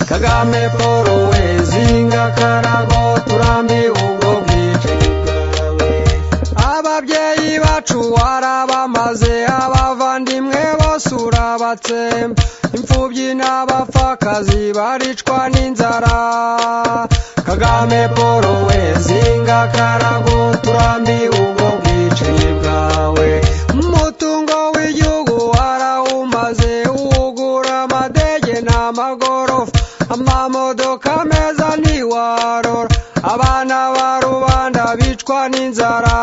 kagame paul wezinga karago turambiwe ubwo bwica ababyeyi bacu warabamaze abavandimwe bose urabatsemba imfubyi n'abapfakazi baricwa n'inzara kagame paul wezinga karago turambiwe ubwo bwicanyi bwawe umutungo w'igihugu warawumaze uwugura amadege n'amagorofa amamodoka meza ntiwarora abana ba rubanda bicwa n'inzara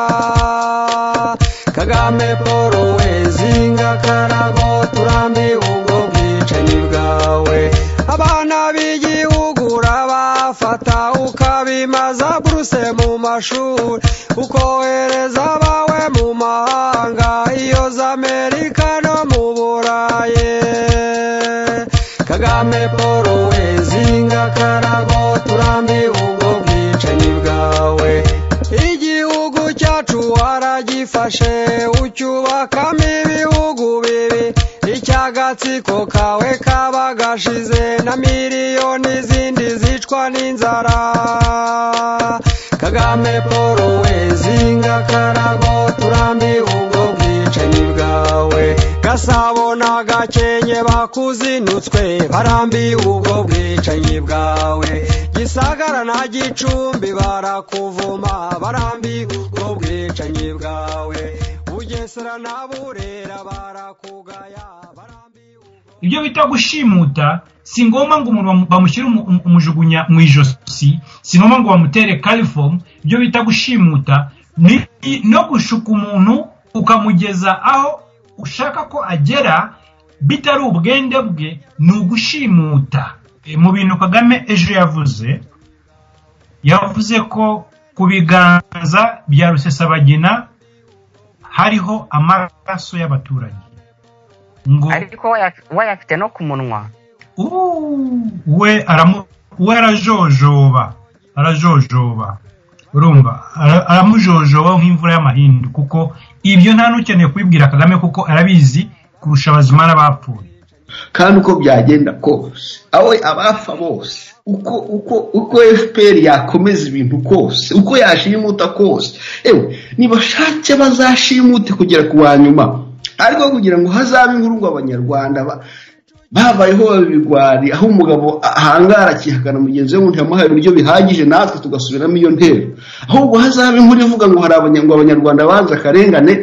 kagame paul wezinga karago turambiwe ubwo bwicanyi bwawe abana b'igihugu urabafata ukabimaza buruse mu mashuri ukohereza abawe mu mahanga iyo za amerika no mu burayi kagame paul wezinga karago turambiwe ubwo bwicanyi bwawe igihugu cyacu waragifashe ucyubakamo ibihugu bibi icy'agatsiko kawe kaba gashize na miliyoni zindi zicwa n'inzara kagame paul wezinga karago turambiwe ubwo bwicanyi bwawe gasabo na gakenke bakuzinutswe barambiwe ubwo bwicanyi bwawe gisagara na gicumbi barakuvuma barambiwe ubwo bwicanyi bwawe bugesera na burera barakugaya barambiwe ubwo ibyo bita gushimuta si ngombwa ngo umuntu bamu- bamushyire umu- umu- umujugunya mu ijosi si ngombwa ngo bamutere karifomu ibyo bita gushimuta ni no gushuka umuntu ukamugeza aho ushaka ko agera bitari ubwende bwe ni ugushimuta E, mu bintu kagame ejo yavuze yavuze ko ku biganza bya rusesabagina hariho amaraso y'abaturage ngo ariko waya- wayafite no ku munwa Uuu, we aramu we arajojoba arajojoba urumva Ara- aramujojoba nk'imvura y'amahindu kuko ibyo nta n'ukeneye kubibwira kagame kuko arabizi kurusha abazima n'abapfuye kandi uko byagenda kose awe abafa bose uko uko uko fpr yakomeza ibintu kose uko yashimuta kose ewe nibashake bazashimute kugera ku wa nyuma ariko kugira ngo hazabe inkuru ngo abanyarwanda ba- babayeho babigwari aho umugabo ahangara akihakana mugenzi we ngo ntiyamuhaye ibiryo bihagije natwe tugasubiramo iyo ntero ahubwo hazabe inkuru ivuga ngo hari abanya- ngo abanyarwanda banze akarengane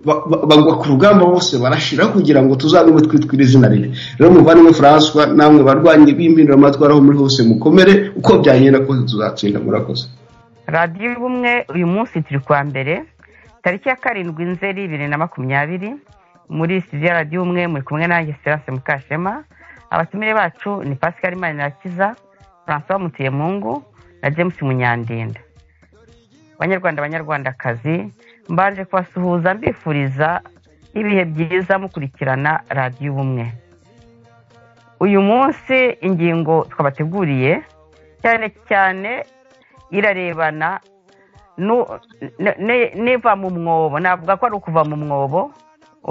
ba- ba- bagwa ku rugamba bose barashira kugira ngo tuzabemo twitwire izina rye rero muvandimwe françois namwe barwanyi b'impinduramatwara aho muri hose mukomere uko byagenda kose tuzatsinda murakoze radiyo y'ubumwe uyu munsi turi kuwa mbere tariki ya karindwi nzeri bibiri na makumyabiri muri studio ya radiyo y'ubumwe muri kumwe nanjye serase mukashema abatumire bacu ni pascal manirakiza francois mutuyemungu na james munyandinda banyarwanda banyarwandakazi mbanje kubasuhuza mbifuriza ibihe byiza mukurikirana radiyo y'ubumwe uyu munsi ingingo twabateguriye cyane cyane irarebana nu- ne- ne- n'iva mu mwobo navuga ko ari ukuva mu mwobo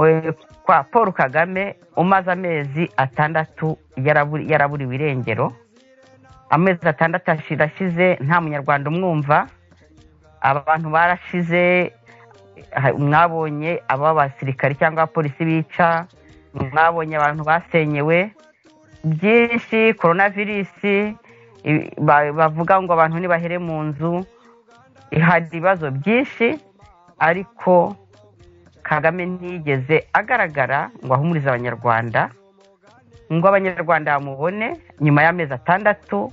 eh, kwa paul kagame umaze amezi atandatu yaraburi- yaraburiwe irengero amezi atandatu ashi- arashize nta munyarwanda umwumva abantu barashize ha- mwabonye aba basirikare cyangwa abapolisi bica mwabonye abantu basenyewe byinshi korona virusi i- ba- bavuga ngo abantu nibahere mu nzu hari ibibazo byinshi ariko kagame ntiyigeze agaragara ngo ahumurize abanyarwanda ngo abanyarwanda bamubone nyuma y'amezi atandatu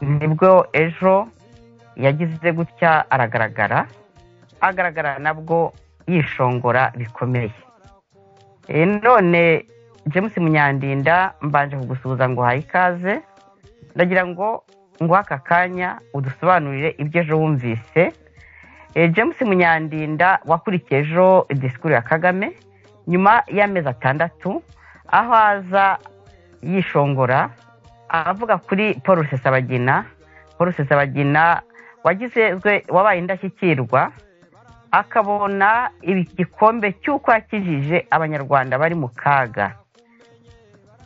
nibwo ejo yagize gutya aragaragara agaragara nabwo yishongora bikomeye E, none james munyandinda mbanje kugusuhuza ngo uhaye ikaze ndagira ngo ngo aka kanya udusobanurire ibyo ejo wumvise Eh, james munyandinda wakurikiye ejo disikuru ya kagame nyuma y'amezi atandatu aho aza yishongora avuga kuri paul rusesabagina paul rusesabagina wagizwe wabaye indashyikirwa akabona igikombe cy'uko yakijije abanyarwanda bari mu kaga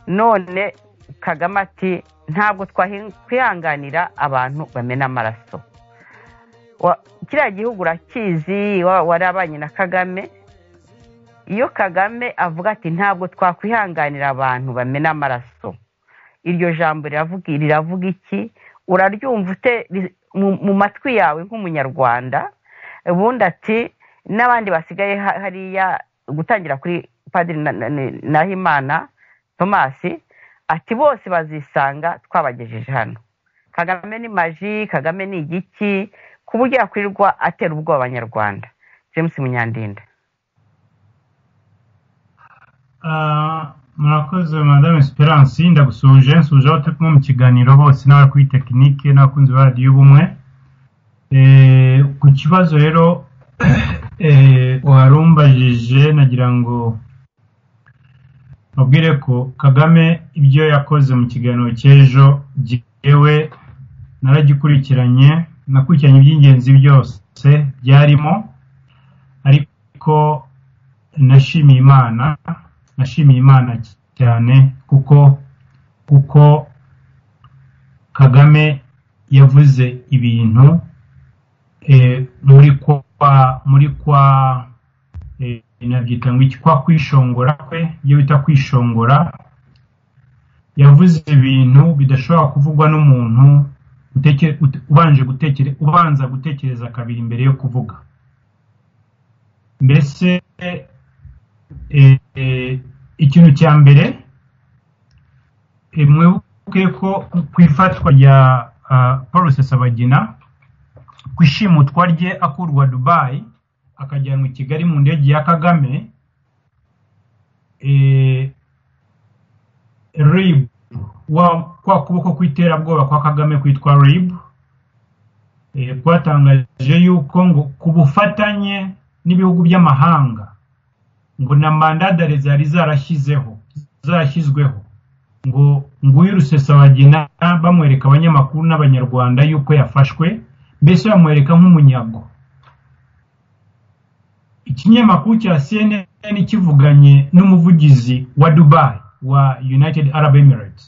none kagame ati ntabwo twahihanganira abantu bamena amaraso Wa- kiriya gihugu urakizi wa- warabanye na kagame iyo kagame avuga ati ntabwo twakwihanganira abantu bamena amaraso iryo jambo riravuga riravuga iki uraryumva ute ri- mu- mu matwi yawe nk'umunyarwanda ubundi ati n'abandi basigaye ha- hariya gutangira kuri padiri Na- Na- Na- nahimana tomasi ati bose bazisanga twabagejeje hano kagame ni maji kagame ni igiki ku buryo yakwirirwa atera ubwoba abanyarwanda james munyandinda Ah, murakoze madame esperance ndagusuhuje nsuhuje aho turi kumwe mu kiganiro bose n'abakuri tekinike n'abakunzi ba radiyo ubumwe Eh, ku kibazo rero eh, uharumbajije nagira ngo mubwire ko kagame ibyo yakoze mu kiganiro cy'ejo jyewe naragikurikiranye nakurikiranye iby'ingenzi byose byarimo ariko nashimiye imana nashimiye imana cyane kuko kuko kagame yavuze ibintu eh, muri kwa muri kwa eh, nabyita ngo iki kwa kwishongora kwe ibyo bita kwishongora yavuze ibintu bidashobora kuvugwa n'umuntu uteke- ut- ubanje gutekere ubanza gutekereza kabiri mbere yo kuvuga mbese eh, eh, ikintu cya mbere eh, mwibuke ko ku ifatwa rya ah, paul rusesabagina ku ishimutwa rye akurwa dubayi akajyanwa i kigali mu ndege ya kagame eh, rib wa- kwa kuboko kw'iterabwoba kwa kagame kwitwa rib eh, kwatangaje yuko ngo ku bufatanye n'ibihugu by'amahanga ngo na mandadare zari zarashyizeho zarashyizweho ngo nguyu rusesabagina bamwereka abanyamakuru n'abanyarwanda yuko yafashwe mbese bamwereka nk'umunyago ikinyamakuru cya cnn kivuganye n'umuvugizi wa dubai wa united arab emirates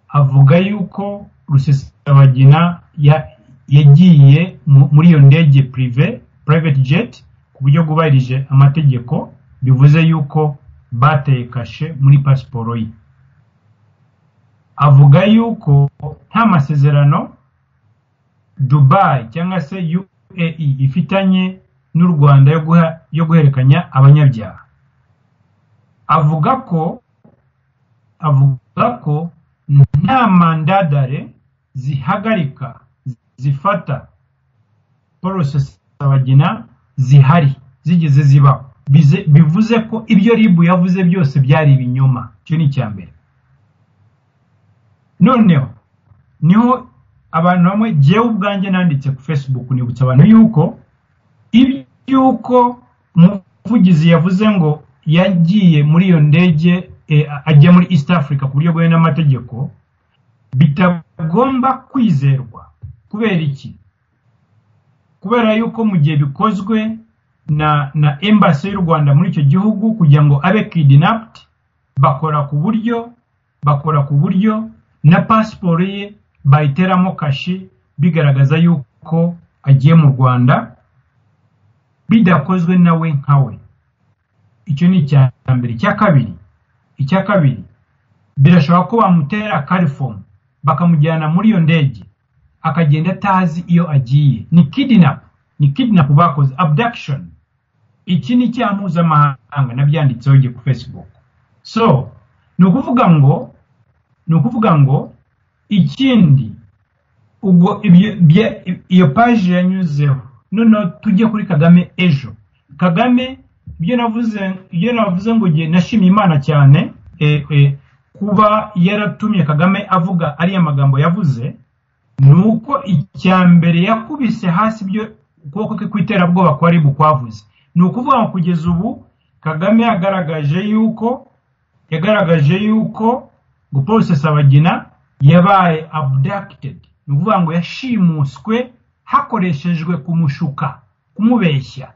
avuga yuko rusesabagina ya- yagiye mu- muri iyo ndege prive private jet ku buryo bwubahirije amategeko bivuze yuko bateye kashe muri pasiporo ye avuga yuko nta masezerano dubai cyangwa se uae ifitanye n'u rwanda yo guha- yo guhererekanya abanyabyaha avuga ko avuga ko nta mandadare zihagarika zifata paul rusesabagina zihari zigeze zibaho Bize- bivuze ko ibyo ribu yavuze byose byari ibinyoma icyo ni icya mbere noneho niho abantu bamwe jyewe ubwanjye nanditse ku facebook nibutsa abantu yuko iby'uko umuvugizi yavuze ngo yagiye muri iyo ndege eh, ajya muri east africa ku buryo bwemewe n'amategeko bitagomba kwizerwa kubera iki kubera yuko mu gihe bikozwe na na embassy y'u rwanda muri icyo gihugu kugira ngo abe kidnapped bakora ku buryo bakora ku buryo na pasiporo ye bayiteramo kashi bigaragaza yuko agiye mu rwanda bidakozwe nawe nkawe icyo ni icya mbere icya kabiri icya kabiri birashoboka ko bamutera karifomu bakamujyana muri iyo ndege akagenda atazi iyo agiye ni kidinap ni kidinap bakoze abduction iki ni icyaha mpuzamahanga nabyanditseho igihe ku facebook so ni ukuvuga ngo ni ukuvuga ngo ikindi ubwo ibyo bya- iyo paji yanyuzeho noneho tujye kuri kagame ejo kagame ibyo navuze ibyo navuze ngo igihe nashimye imana cyane eh, eh, kuba yaratumye kagame avuga ariya magambo yavuze ni uko icya mbere yakubise hasi ibyo ukuboko kwe kw'iterabwoba kwari bukwavuze ni ukuvuga ngo kugeza ubu kagame yagaragaje yuko yagaragaje yuko ngo paul rusesabagina yabaye abducted ni ukuvuga ngo yashimuswe hakoreshejwe kumushuka kumubeshya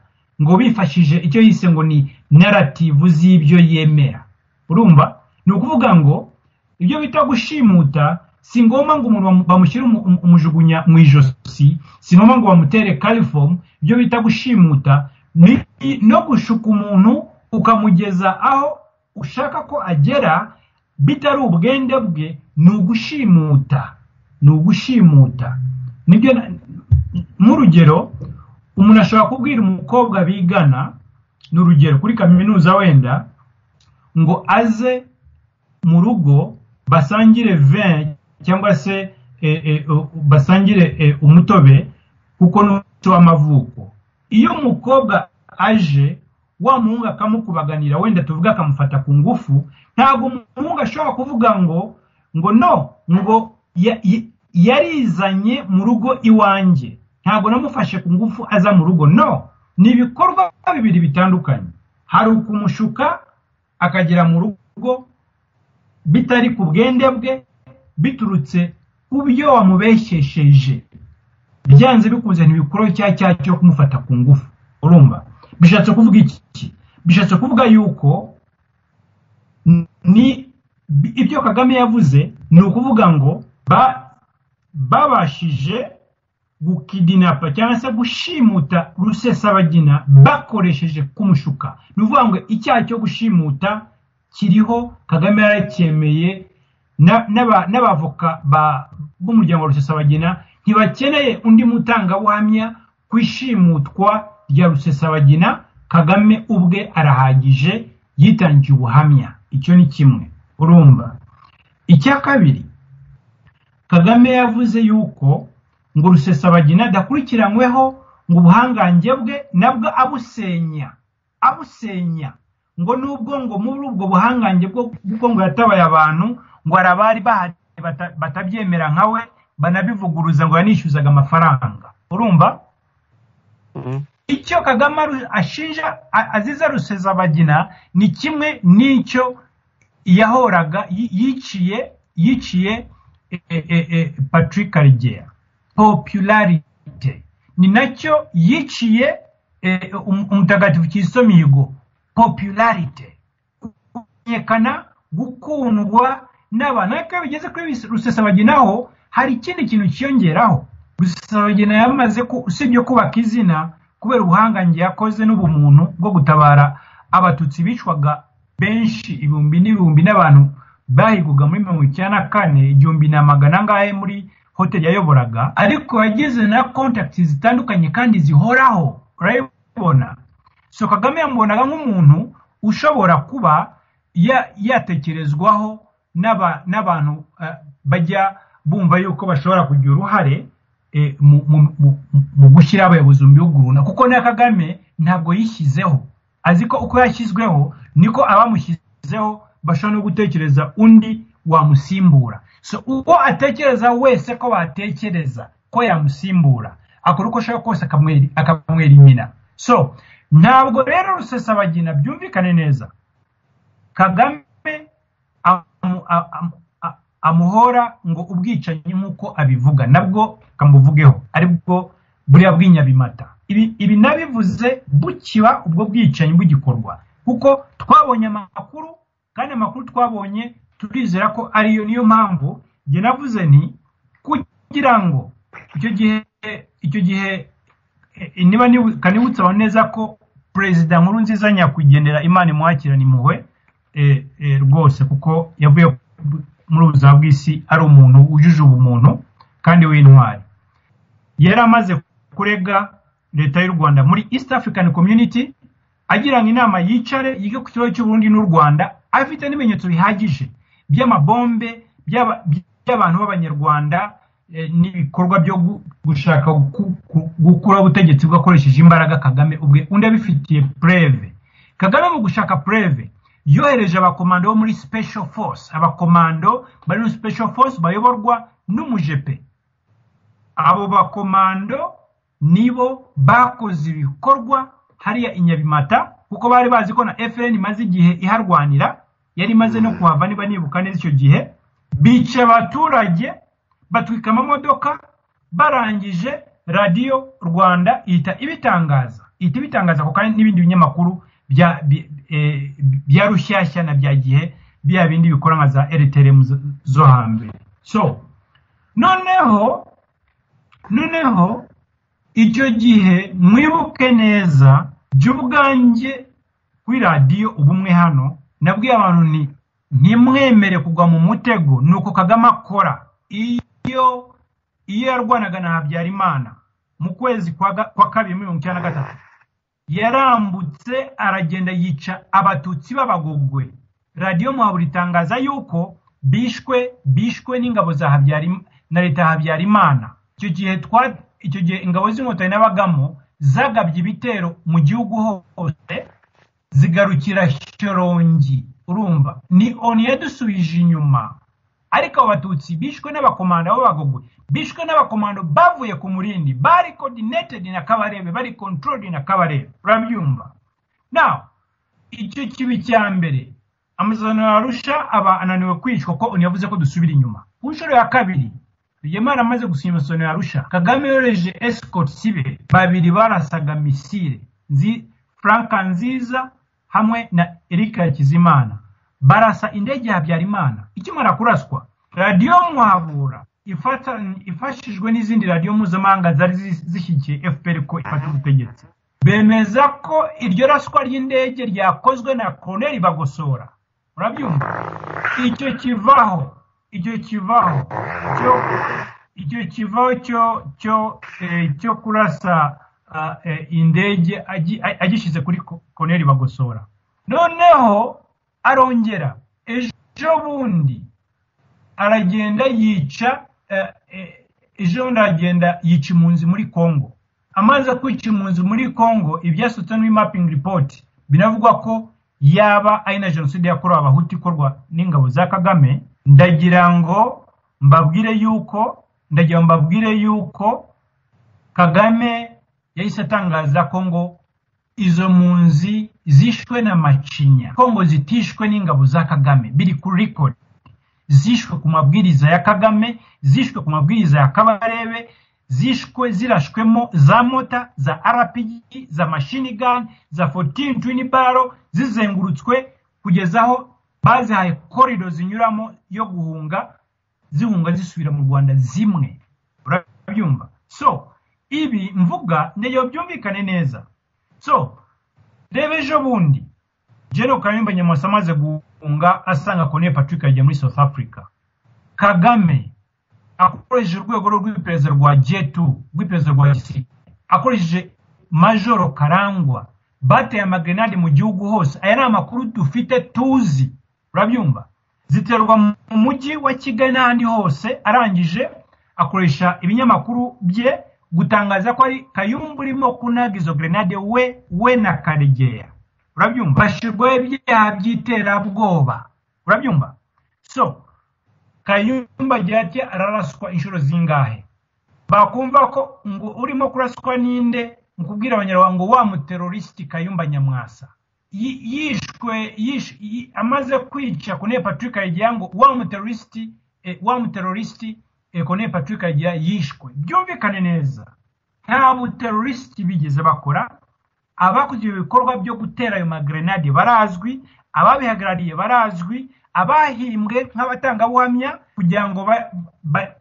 ngo bifashije icyo yise ngo ni narativu z'ibyo yemera urumva ni ukuvuga ngo ibyo bita gushimuta si ngombwa ngo umuntu bamushyire umujugunya mu ijosi si ngombwa ngo bamutere karifomu ibyo bita gushimuta ni no gushuka umuntu ukamugeza aho ushaka ko agera bitari ubwende bwe ni ugushimuta ni ugushimuta nibyo nk'urugero umuntu ashobora kubwira umukobwa bigana ni urugero kuri kaminuza wenda ngo aze mu rugo basangire veni cyangwa se basangire umutobe kuko n'umuco w'amavuko iyo umukobwa aje wa muhungu akamukubaganira wenda tuvuge akamufata ku ngufu ntabwo umuhungu ashobora kuvuga ngo ngo no ngo yarizanye mu rugo iwanjye ntabwo namufashe ku ngufu aza mu rugo no ni ibikorwa bibiri bitandukanye hari ukumushuka akagera mu rugo bitari ku bwende bwe biturutse ku byo wamubeshyesheje byanze bikunze ntibikuraho cya cya cyo kumufata ku ngufu urumva bishatse kuvuga iki bishatse kuvuga yuko ni ibyo kagame yavuze ni ukuvuga ngo babashije gukidinapa cyangwa se gushimuta rusesabagina bakoresheje kumushuka ni ukuvuga ngo icyaha cyo gushimuta kiriho kagame yaracyemeye n'abavoka b'umuryango wa rusesabagina ntibakeneye undi mutangabuhamya ku ishimutwa rya rusesabagina kagame ubwe arahagije yitangiye ubuhamya icyo ni kimwe urumva icya kabiri kagame yavuze yuko ngo rusesabagina adakurikiranyweho ngo ubuhangange bwe nabwo abusenya abusenya ngo nubwo ngo muri ubwo buhangange bwo ngo yatabaye abantu ngo hari abari bahari batabyemera nka we banabivuguruza ngo yanishyuzaga amafaranga urumva icyo kagame ashinja aziza rusezabagina ni kimwe n'icyo yahoraga yiciye yiciye patrick karegeya popularite ni nacyo yiciye umutagatifu Kiso mihigo popularite kumenyekana gukundwa n'abantu ariko iyo bigeze kuri rusesabaginaho hari ikindi kintu cyiyongeraho rusesabagina yamaze usibye kubaka izina kubera ubuhangange yakoze n'ubumuntu bwo gutabara abatutsi bicwaga benshi ibihumbi n'ibihumbi n'abantu bahigwaga muri mirongo icyenda na kane igihumbi na magana angahe muri hoteli yayoboraga ariko yagize na kontakiti zitandukanye kandi zihoraho urayibona so kagame yamubonaga nk'umuntu ushobora kuba yatekerezwaho n'abantu bajya bumva yuko bashobora kugira uruhare mu gushyira abayobozi mu bihugu runaka kuko na kagame ntabwo yishyizeho azi ko uko yashyizweho niko abamushyizeho bashobora no gutekereza undi wamusimbura so uko atekereza wese ko batekereza ko yamusimbura akora uko ashaka kose akamwera inyina so ntabwo rero rusesabagina byumvikane neza kagame amuhora ngo ubwicanyi nk'uko abivuga nabwo kamuvugeho aribwo buriya bw'inyabimata ibi nabivuze bukiba ubwo bwicanyi bugikorwa kuko twabonye amakuru kandi amakuru twabonye turizera ko ariyo niyo mpamvu njye navuze ni kugira ngo icyo gihe icyo gihe niba kanibutse aho neza ko perezida nkuru nziza nyakugendera imana imuhakirana impuhwe rwose kuko yavuye muri ubuzima bw'isi ari umuntu wujuje ubumuntu kandi w'intwari yari amaze kurega leta y'u rwanda muri east african community agira ngo inama yicare yige ku kibazo cy'uburundi n'u rwanda afite n'ibimenyetso bihagije by'amabombe by'abantu b'abanyarwanda n'ibikorwa byo gushaka gukuraho ubutegetsi bwakoresheje imbaraga kagame ubwe undi abifitiye preve kagame mu gushaka preve yohereje abakomando bo muri special force abakomando bari muri special force bayoborwa n'umujepe abo bakomando nibo bakoze ibikorwa hariya inyabimata kuko bari bazi ko na fn imaze igihe iharwanira yari imaze no kuhava niba nibuka neza icyo gihe bica abaturage batwika amamodoka barangije radiyo rwanda ihita ibitangaza ihita ibitangaza ako kanya n'ibindi binyamakuru bya rushyashya na bya gihe bya bindi bikora nka za rtm zo- zo hambere so noneho noneho icyo gihe mwibuke neza jya ubwanjye kuri radiyo ubumwe hano nabwiye abantu nti ntimwemere kugwa mu mutego ni uko kagame akora iyo iyo yarwanaga na habyarimana mu kwezi kwa ga- kwa kabiri muri mirongo icyenda na gatatu yarambutse aragenda yica abatutsi b'abagogwe radiyo muhabura itangaza yuko bishwe bishwe n'ingabo za Habyarim- na leta ya habyarimana icyo gihe twa- icyo gihe ingabo z'inkotanyi n'abagamo zagabye ibitero mu gihugu hose zigarukira shorongi urumva ni oni yadusubije inyuma ariko abo batutsi bishwe n'abakomando b'abagogwe bishwe n'abakomando bavuye ku murindi bari coordinated na kabarebe bari controlled na kabarebe urabyumva now icyo kibi cya mbere amasezerano ya arusha aba ananiwe kwicwa ko oni yavuze ko dusubira inyuma ku nshuro ya kabiri Rwigema amaze gusinya amasezerano ya Arusha Kagame yohereje escort sibe babiri barasaga misile nzi Franka Nziza hamwe na Eric Hakizimana barasa indege ya Habyarimana ikimara kuraswa radiyo Muhabura ifata- ifashijwe n'izindi radiyo mpuzamahanga zari zi- zishyigikiye FPR ko ifata ubutegetsi bemeza ko iryo raswa ry'indege ryakozwe na Colonel Bagosora urabyumva icyo kivaho icyo kivaho cyo icyo kivaho cyo cyo eh, cyo kurasa ah, eh, indege agi- a- agishyize kuri ko- Colonel Bagosora noneho arongera ejo bundi aragenda yica eh, eh, ejo bundi aragenda yica impunzi muri congo amaze kwica impunzi muri congo ibyasutse muri mapping report binavugwa ko yaba ari na jenoside yakorewe abahutu ikorwa n'ingabo za kagame ndagira ngo mbabwire yuko ndagira ngo mbabwire yuko kagame yahise atangaza ko ngo izo mpunzi zishwe na macinya kongo zitishwe n'ingabo za kagame biri kuri record zishwe ku mabwiriza ya kagame zishwe ku mabwiriza ya kabarebe zishwe zirashwemo za mota za rpg za machine gun za 14 twin barrel zizengurutswe kugeza aho bazihaye korido zinyuramo yo guhunga zihunga zisubira mu rwanda zimwe urabyumva so ibi mvuga ndagira byumvikane neza so reba ejo bundi General Kayumba Nyamwasa amaze guhunga asanga Colonel Patrick yagiye muri South Africa Kagame akoresheje urwego rw'iperereza rwa J2 rw'iperereza rwa gisirikare akoresheje Majoro Karangwa bateye amagenade mu gihugu hose aya ni amakuru dufite tuzi urabyumva ziterwa mu mujyi wa Kigali n'ahandi hose arangije akoresha ibinyamakuru bye gutangaza ko ari Kayumba urimo kunaga izo grenade we we na Karegeya urabyumva bashirwaho ibyaha by'iterabwoba urabyumva so kayumba agira ati araraswa inshuro zingahe bakumva ko ngo urimo kuraswa ninde mu kubwira abanyarwanda ngo wa muterorisiti kayumba nyamwasa Yi- yishwe yish- yi- amaze kwica kone patrick ayigira ngo wa muterorisiti eh, wa muterorisiti eh, kone patrick ayigira yishwe byumvikane neza nta buterorisiti bigeze bakora abakoze ibi bikorwa byo gutera ayo magrenade barazwi ababihagarariye barazwi abahimbwe nk'abatangabuhamya kugira ngo ba- ba-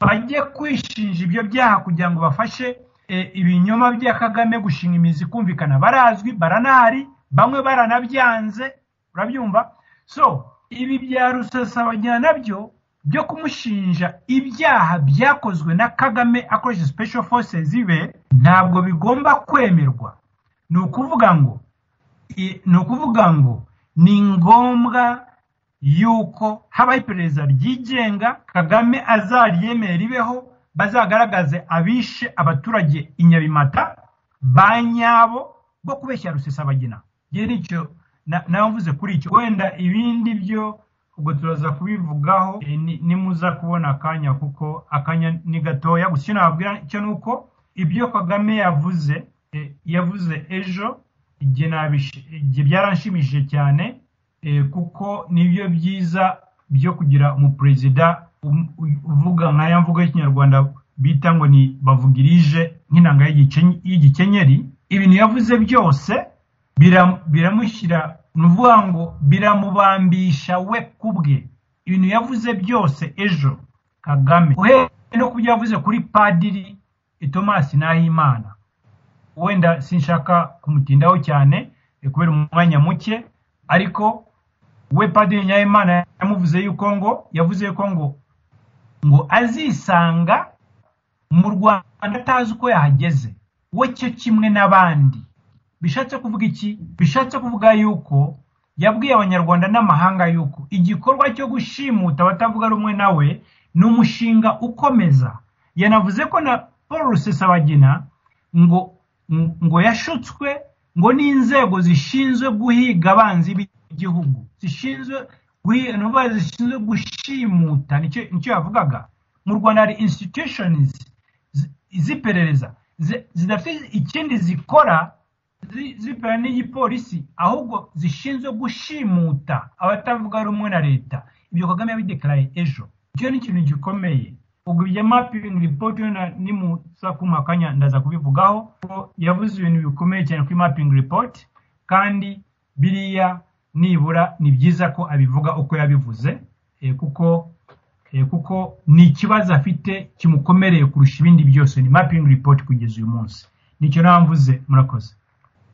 bajye kwishinja ibyo byaha kugira ngo bafashe eh, ibinyoma bya kagame gushinga imizi kumvikana barazwi baranahari bamwe baranabyanze urabyumva so ibi bya rusasabagirana nabyo byo kumushinja ibyaha byakozwe na kagame akoresheje special forces be ntabwo bigomba kwemerwa ni ukuvuga ngo i- ni ukuvuga ngo ni ngombwa yuko habaho iperereza ryigenga kagame azaryemere ribeho bazagaragaze abishe abaturage i nyabimata ba nyabo bo kubeshya rusesabagina njye nicyo na- nawe mvuze kuri icyo wenda ibindi byo ubwo turaza kubivugaho eh, ni- nimuza kubona akanya kuko akanya ni gatoya gusa icyo nababwira cyo ni uko ibyo kagame yavuze eh, yavuze ejo igihe nabish- igihe byaranshimishije cyane eh, kuko nibyo byiza byo kugira umuperezida um- u- uvuga nk'aya mvugo y'ikinyarwanda bita ngo ni bavugirije nk'inanga y'igikeny- y'igikenyeri ibintu yavuze byose biram- biramushyira ni ukuvuga ngo biramubambisha we ku bwe ibintu yavuze byose ejo kagame uhereye no ku byo yavuze kuri padiri tomasi nahimana wenda sinshaka kumutindaho cyane eh, kubera umwanya muke ariko we padiri nyayimana yamuvuze yuko ngo yavuze yuko ngo ngo azisanga mu rwanda atazi uko yahageze we cyo kimwe n'abandi bishatse kuvuga iki bishatse kuvuga yuko yabwiye abanyarwanda n'amahanga yuko igikorwa cyo gushimuta abatavuga rumwe nawe ni umushinga ukomeza yanavuze ko na paul rusesabagina ngo ngo yashutswe ngo n'inzego zishinzwe guhiga abanzi b'igihugu zishinzwe guhiga ni ukuvuga zishinzwe gushimuta nicyo nicyo yavugaga mu rwanda hari institutions zi- z'iperereza zi- zidafite ikindi zikora zi- zipera n'igipolisi ahubwo zishinzwe gushimuta abatavuga rumwe na leta ibyo kagame yabidekaraye ejo icyo ni ikintu gikomeye ubwo ibyo mapping report yo na- nimuza kumpa akanya ndaza kubivugaho ko yavuze ibintu bikomeye cyane kuri mapping report kandi biriya nibura ni byiza ko abivuga uko yabivuze eh, kuko eh, kuko ni ikibazo afite kimukomereye kurusha ibindi byose ni mapping report kugeza uyu munsi nicyo namvuze murakoze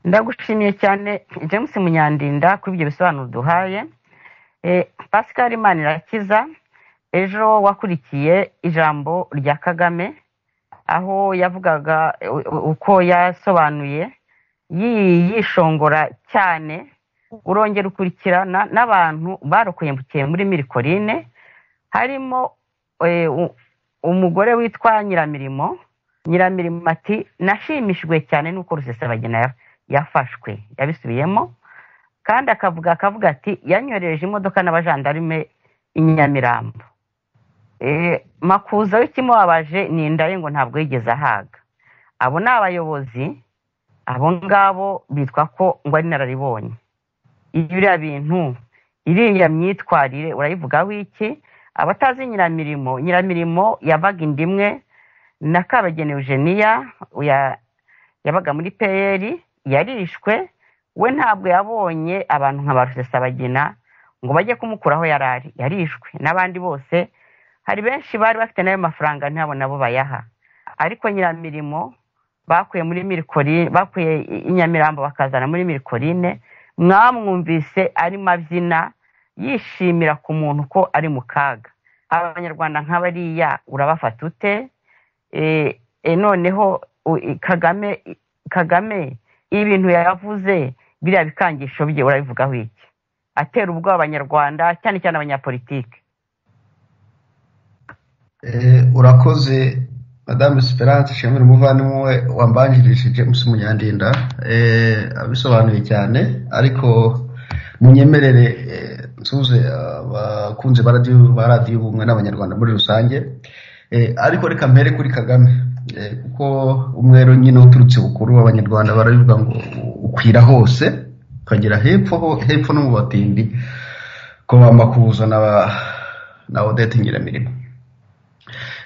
ndagushimiye cyane james munyandinda kuri ibyo bisobanuro duhaye Eh, pascal manirakiza ejo wakurikiye ijambo rya kagame aho yavugaga eh, u- uko yasobanuye yi- yishongora cyane urongera ukurikirana n'abantu barokokeye muri mirikorine harimo eh, u- umugore witwa nyiramirimo nyiramirimo ati nashimishijwe cyane n'uko rusesabagina ya- yafashwe yabisubiyemo kandi akavuga akavuga ati yanyorereje imodoka n'abajandarume i nyamirambo Eh, makuza w'ikimubabaje ni inda ye ngo ntabwo yigeze ahaga abo ni abayobozi abo ngabo bitwa ko ngo ari inararibonye ibiriya bintu iriya myitwarire urayivugaho iki abatazi nyiramirimo nyiramirimo yabaga inda imwe na kabagenewe eugenia ya- yabaga muri peyeri yarishwe we ntabwo yabonye abantu nka ba rusesabagina ngo bajye kumukura aho yari ari yarishwe n'abandi bose hari benshi bari bafite n'ayo mafaranga ntabo nabo bayaha ariko nyiramirimo bakuye muri mirikorine bakuye i nyamirambo bakazana muri mirikorine mwamwumvise arimo abyina yishimira ku muntu ko ari mu kaga abanyarwanda nk'abariya urabafata ute Eh, eh, noneho u- i- kagame i- kagame ibintu yavuze biriya bikangisho bye urabivugaho iki atera ubwoba abanyarwanda cyane cyane abanyapolitike Eh, urakoze madamu esperance ishimira umuvandimwe we wambanjirije james munyandinda eh, abisobanuye cyane ariko munyemerere eh, nsuze abakunzi ba radiyo- ba radiyo ubumwe n'abanyarwanda muri rusange Eh, ariko reka mpere kuri kagame Eh, kuko umwero nyine uturutse bukuru abanyarwanda barabivuga ngo ukwira hose ukagera hepfo ho- hepfo no mu batindi ko bamba kuzana na odette nyiramirimo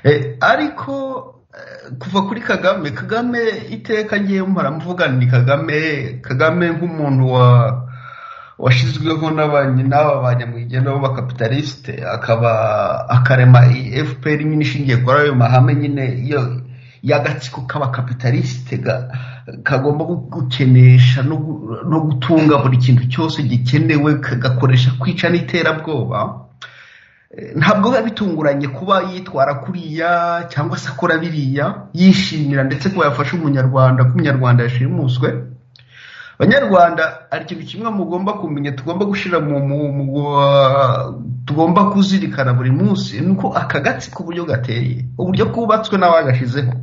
Eh, ariko eh, kuva kuri kagame kagame iteka ngiye mpora mvuga ni kagame kagame nk'umuntu wa washyizweho n'aba- n'aba banyamwigenda b'abakapitalisite akaba akarema iyi fpr nyine ishingiye kuri ayo mahame nyine yo y'agatsiko k'abakapitalisite ga- kagomba gukenesha no gu- no gutunga buri kintu cyose gikenewe kagakoresha kwica n'iterabwoba ntabwo biba bitunguranye kuba yitwara kuriya cyangwa se akora biriya yishimira ndetse ko yafasha umunyarwanda ko umunyarwanda yashimuswe abanyarwanda hari ikintu kimwe mugomba kumenya tugomba gushyira mu mu- mu- uh, tugomba kuzirikana buri munsi ni uko aka gatsiko uburyo gateye uburyo kubatswe n'abagashyizeho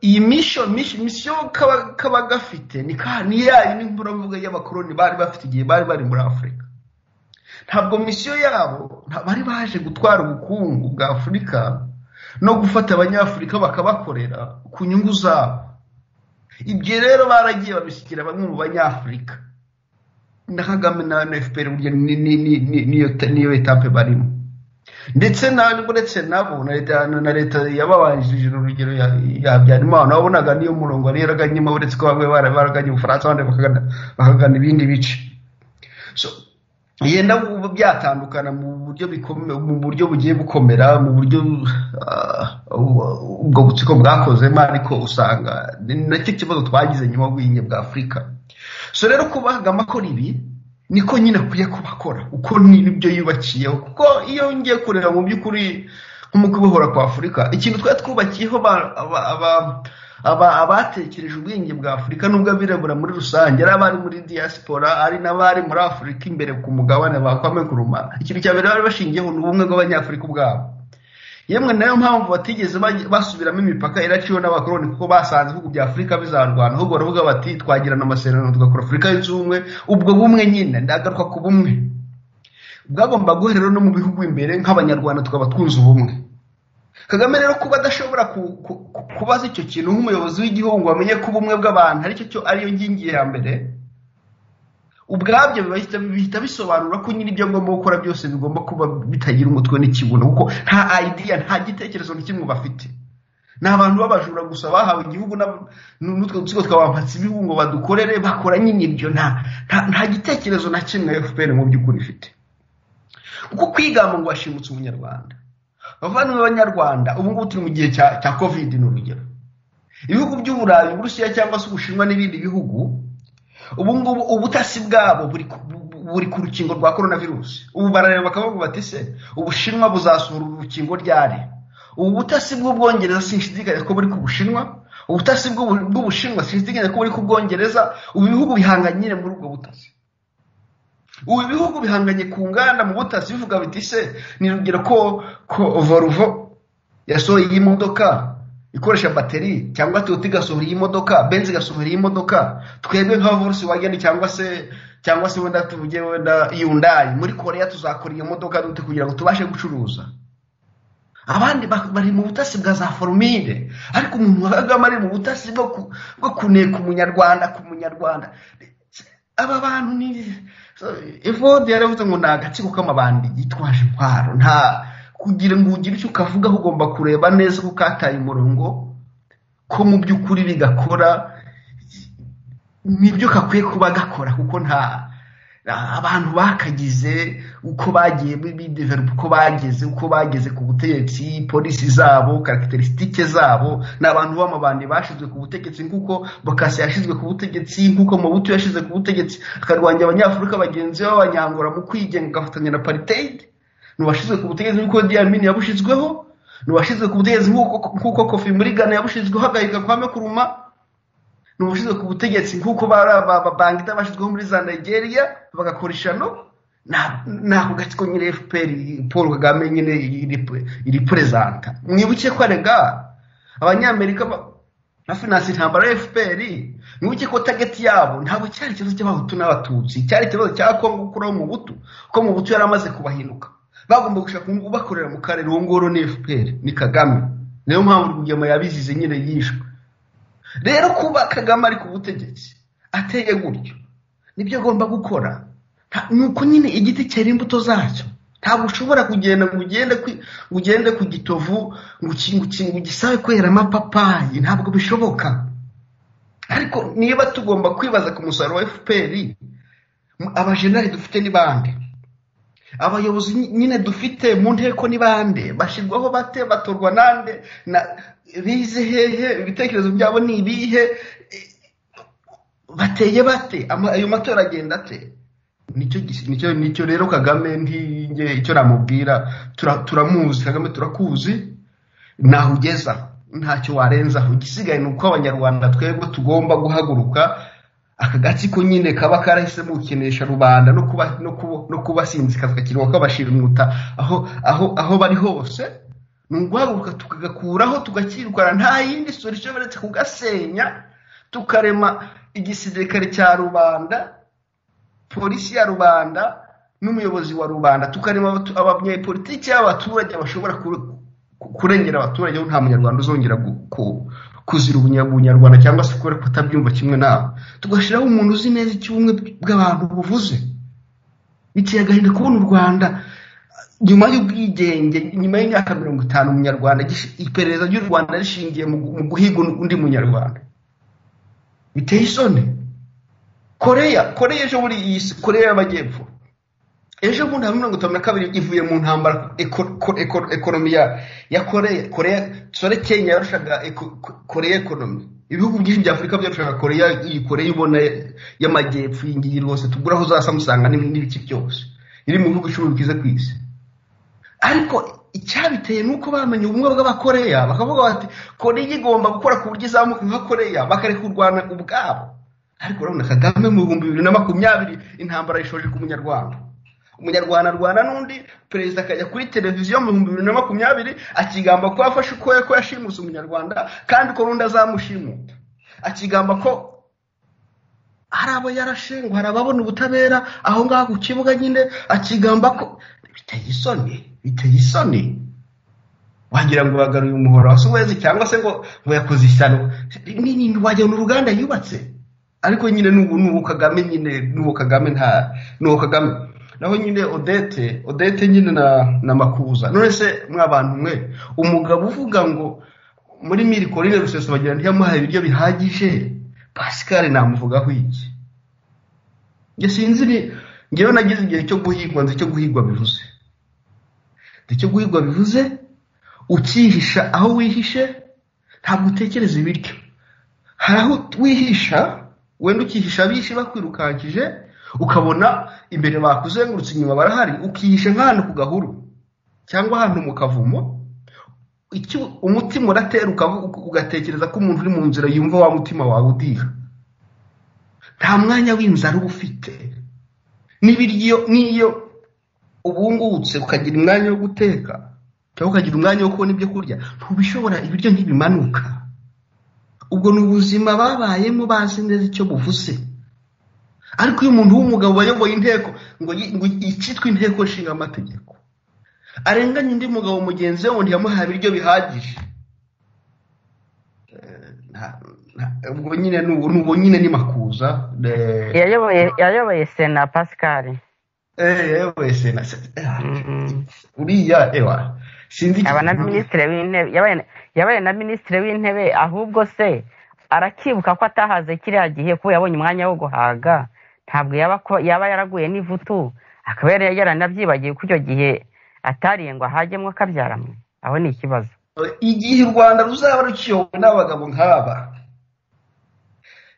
iyi misho misho misiyo kaba kaba gafite ni ka ni yayo ni mburavuga y'abakoloni bari bafite igihe bari bari muri afurika ntabwo misiyo yabo nta- bari baje gutwara ubukungu bwa afurika no gufata abanyafurika bakabakorera ku nyungu zabo ibyo rero baragiye babisigira bamwe mu banyafurika na kagame na na fpr burya ni- ni- ni- ni- niyo niyo etape barimo ndetse ntabwo uretse nabo na leta na leta yababanjirije urugero yabyara imana wabonaga niyo murongo wari yaraganyemo uretse ko bamwe baraganye ubufaransa abandi bakagana ibindi bice yenda byatandukana mu buryo mu buryo bugiye bukomera mu buryo ubwo butsiko bwakozemo ariko usanga ni nacyo kibazo twagize nyuma y'ubwiyunge bwa afurika so rero kubagama akora ibi niko nyine akwiye kubakora uko n'ibyo yubakiyeho kuko iyo ngiye kureba mu by'ukuri nk'umukubohora kwa afurika ikintu twari twubakiyeho abatekereje ubwenge bwa afurika n'ubwo abirabura muri rusange ari abari muri diaspora ari n'abari muri afurika imbere ku mugabane bakwame kurumana ikintu cya mbere bari bashingiyeho ni ubumwe bw'abanyafurika ubwabo yemwe nayo mpamvu batigeze basubiramo imipaka iraciwe n'abakoroni kuko basanze ibihugu bya afurika bizarwana ahubwo baravuga bati twagirana amasezerano tugakora afurika yunze ubumwe ubwo bumwe nyine ndagaruka ku bumwe bwagomba guherera no mu bihugu imbere nk'abanyarwanda tukaba twunze ubumwe kagame rero kuba adashobora kubaza icyo kintu nk'umuyobozi w'igihugu wamenye ko ubumwe bw'abantu aricyo ariyo ngingi ya mbere ubwabyo bihita bisobanura ko nyine ibyo ngomba gukora byose bigomba kuba bitagira umutwe n'ikibuno kuko nta ayidiya nta gitekerezo na kimwe bafite ni abantu b'abajura gusa bahawe igihugu n'utwo dusigo twabapatse ibihugu ngo badukorere bakora nyine ibyo nta gitekerezo na kimwe fpr mu by'ukuri ifite kuko kwigamba ngo washimutse umunyarwanda abavandimwe b'abanyarwanda ubu ngubu turi mu gihe cya kovide ni urugero ibihugu by'uburayi uburusiya cyangwa se ubushinwa n'ibindi bihugu ubu ngubu ubutasi bwabo buri ku rukingo rwa korona virusi ubu barareba bakavuga bati se ubushinwa buzasohora urukingo ryari ubu butasi bw'ubwongereza sinshidikanya ko buri ku bushinwa ubutasi bw'ubushinwa sinshidikanya ko buri ku bwongereza ubu ibihugu bihanganye muri ubwo butasi ubu ibihugu bihanganye ku nganda mu butasi bivuga biti se ni urugero ko ko voruvo yasohoye iyi modoka ikoresha bateri cyangwa toyota igasohora iyi modoka benzi igasohora iyi modoka twebwe nka vorusi wageni cyangwa se cyangwa se wenda tuvuge wenda yundayi muri korea tuzakora iyo modoka dute kugira ngo tubashe gucuruza abandi bari mu butasi bwa za forumide ariko umuntu wabagamo ari mu butasi bwo kuneka umunyarwanda ku munyarwanda aba bantu ni evode yaravuze ngo ni agatsiko k'amabandi yitwaje intwaro nta kugira ngo ugire icyo ukavugaho ugomba kureba neza ko kataye umurongo ko mu by'ukuri bigakora nibyo kakwiye kuba gakora kuko nta abantu bakagize uko bagiye bideveropa uko bageze uko bageze ku butegetsi polisi zabo karagiterisitike zabo ni abantu b'amabandi bashyizwe ku butegetsi nk'uko bakasi yashyizwe ku butegetsi nk'uko mabuto yashyizwe ku butegetsi akarwanya abanyafurika bagenzi be b'abanyangura mu kwigenga agafatanya na pariteyide ntiwashyizwe ku butegetsi nk'uko diyamini yabushyizweho ntiwashyizwe ku butegetsi nk'uko kofi muri gana yabushyizweho agahiga kwame kuruma ntiwashyizwe ku butegetsi nk'uko bangita bashyizweho muri za nigeria bagakora ishano ni ako gatsiko nyine fpr paul kagame nyine iri perezanta mwibuke ko arega abanyamerika bafinanse intambara ya fpr mwibuke ko tageti yabo ntabwo cyari ikibazo cy'abahutu n'abatutsi cyari ikibazo cya kongo gukuraho mu butu kuko mu butu yari amaze kubahinduka bagomba gushaka ubakorera mu karere uwo ngoro ni fpr ni kagame niyo mpamvu rwigema yabizize nyine yishwe rero kuba kagame ari ku butegetsi ateye gutyo nibyo agomba gukora ni uko nyine igiti cyera imbuto zacyo ntabwo ushobora kugenda ngo ugende ngo ugende ku gitovu ngo ugisabe kwera amapapayi ntabwo bishoboka ariko niba tugomba kwibaza ku musaruro wa fpr abajenali dufite ni bande abayobozi nyine dufite mu nteko ni bande bashyirwaho bate batorwa nande bize hehe ibitekerezo byabo ni ibihe bateye bate ayo matora agenda ate nicyo rero kagame ntinge icyo namubwira turamuzi kagame turakuzi ntaho ugeza ntacyo warenzaho igisigaye ni uko abanyarwanda twebwe tugomba guhaguruka aka gatsiko nyine kaba karahisemo gukinisha rubanda no kubasinzikazwa kiriho kabashimuta aho aho aho bari hose ni uguhaguruka tukagakuraho tugakirukana nta yindi solution uretse kugasenya tukarema igisirikare cya rubanda polisi ya rubanda n'umuyobozi wa rubanda tukarema abanyepolitiki y'abaturage bashobora kurengera abaturage aho nta munyarwanda uzongera kuzira ubunyarwanda cyangwa se kubera kutabyumva kimwe nawe tugashyiraho umuntu uzi neza icyo ubumwe bw'abantu buvuze biteye agahinda kubona u rwanda nyuma y'ubwigenge nyuma y'imyaka mirongo itanu umunyarwanda gish- iperereza ry'u rwanda rishingiye mu gu- mu guhiga undi munyarwanda biteye isoni koreya koreya ejo bundi iyi si koreya y'amajyepfo ejo bundi hamwe mirongo itanu na kabiri ivuye mu ntambara eko- ko- eko- ekonomi ya ya koreya koreya sore kenya yarushaga eko- ko- koreya ekonomi ibihugu byinshi bya afurika byarushaga koreya iyi koreya ubona y'amajyepfo iyi ngiyi rwose tugura aho uzasa musanga n'ibindi n'ibiki byose iri mu bihugu icumi byiza ku isi ariko icyabiteye ni uko bamenye ubumwe bw'abakoreya bakavuga bati koreya igomba gukora ku buryo izamuka nka koreya bakareka kurwana ubwabo ariko urabona kagame mu bihumbi bibiri na makumyabiri intambara yishoje ku munyarwanda umunyarwanda arwana n'undi perezida akajya kuri televiziyo mu bihumbi bibiri na makumyabiri akigamba ko yafashe uko ko yashimuse umunyarwanda kandi ko n'undi azamushimuta akigamba ko hari abo yarashe ngo hari ababona ubutabera aho ngaho ku kibuga nyine akigamba ko biteye isoni biteye isoni wagira ngo bagaruye umuhoro wa suwezi cyangwa se ngo ngo yakoze ishyano ni ni wagira ngo ni uruganda yubatse ariko nyine n'ubu n'ubu kagame nyine n'ubu kagame nta n'uwo kagame naho nyine odete odete nyine na na makuza none se mwabantu mwe umugabo uvuga ngo muri miri korine ruseso bagira ntiyamuhaye ibiryo bihagije pascal namuvugaho iki njye sinzi ni ngewe nagize igihe cyo guhigwa nzi icyo guhigwa bivuze nzi icyo guhigwa bivuze ukihisha aho wihishe ntabwo utekereza ibiryo hari aho wihisha wenda ukihisha abishi bakwirukankije ukabona imbere bakuzengurutse inyuma barahari ukihisha nk'ahantu ku gahuru cyangwa ahantu mu kavumo icyo umutima uratera ukavu- ugatekereza ko umuntu uri mu nzira yumva wa mutima wawe udiha nta mwanya w'inzara uba ufite n'ibiryo n'iyo ubungutse ukagira umwanya wo guteka cyangwa ukagira umwanya wo kubona ibyo kurya ntubishobora ibiryo ntibimanuka ubwo ni ubuzima babayemo bazi neza icyo buvuze ariko iyo umuntu w'umugabo wayoboye inteko ngo yi- ngo icyitwa inteko nshinga amategeko arenganya undi mugabo mugenzi we ngo ntiyamuhaye ibiryo bihagije Eh, nta- nta- ubwo nyine ni ubu- ni ubu nyine ni makuza eh, yayoboye yayoboye sena pascal ewe sena Mm. uriya ewa sinzi iki- yaba na minisitiri w'intebe yabaye- yabaye na minisitiri w'intebe ahubwo se arakibuka ko atahaze kiriya gihe kuko yabonye umwanya wo guhaga ntabwo yaba ko yaba yaraguye n'ivutu akaba yari yaranabyibagiwe ko icyo gihe atariye ngo ahagemo akabyaramwe aho ni ikibazo igihe u rwanda ruzaba rukiyobowe n'abagabo nk'aba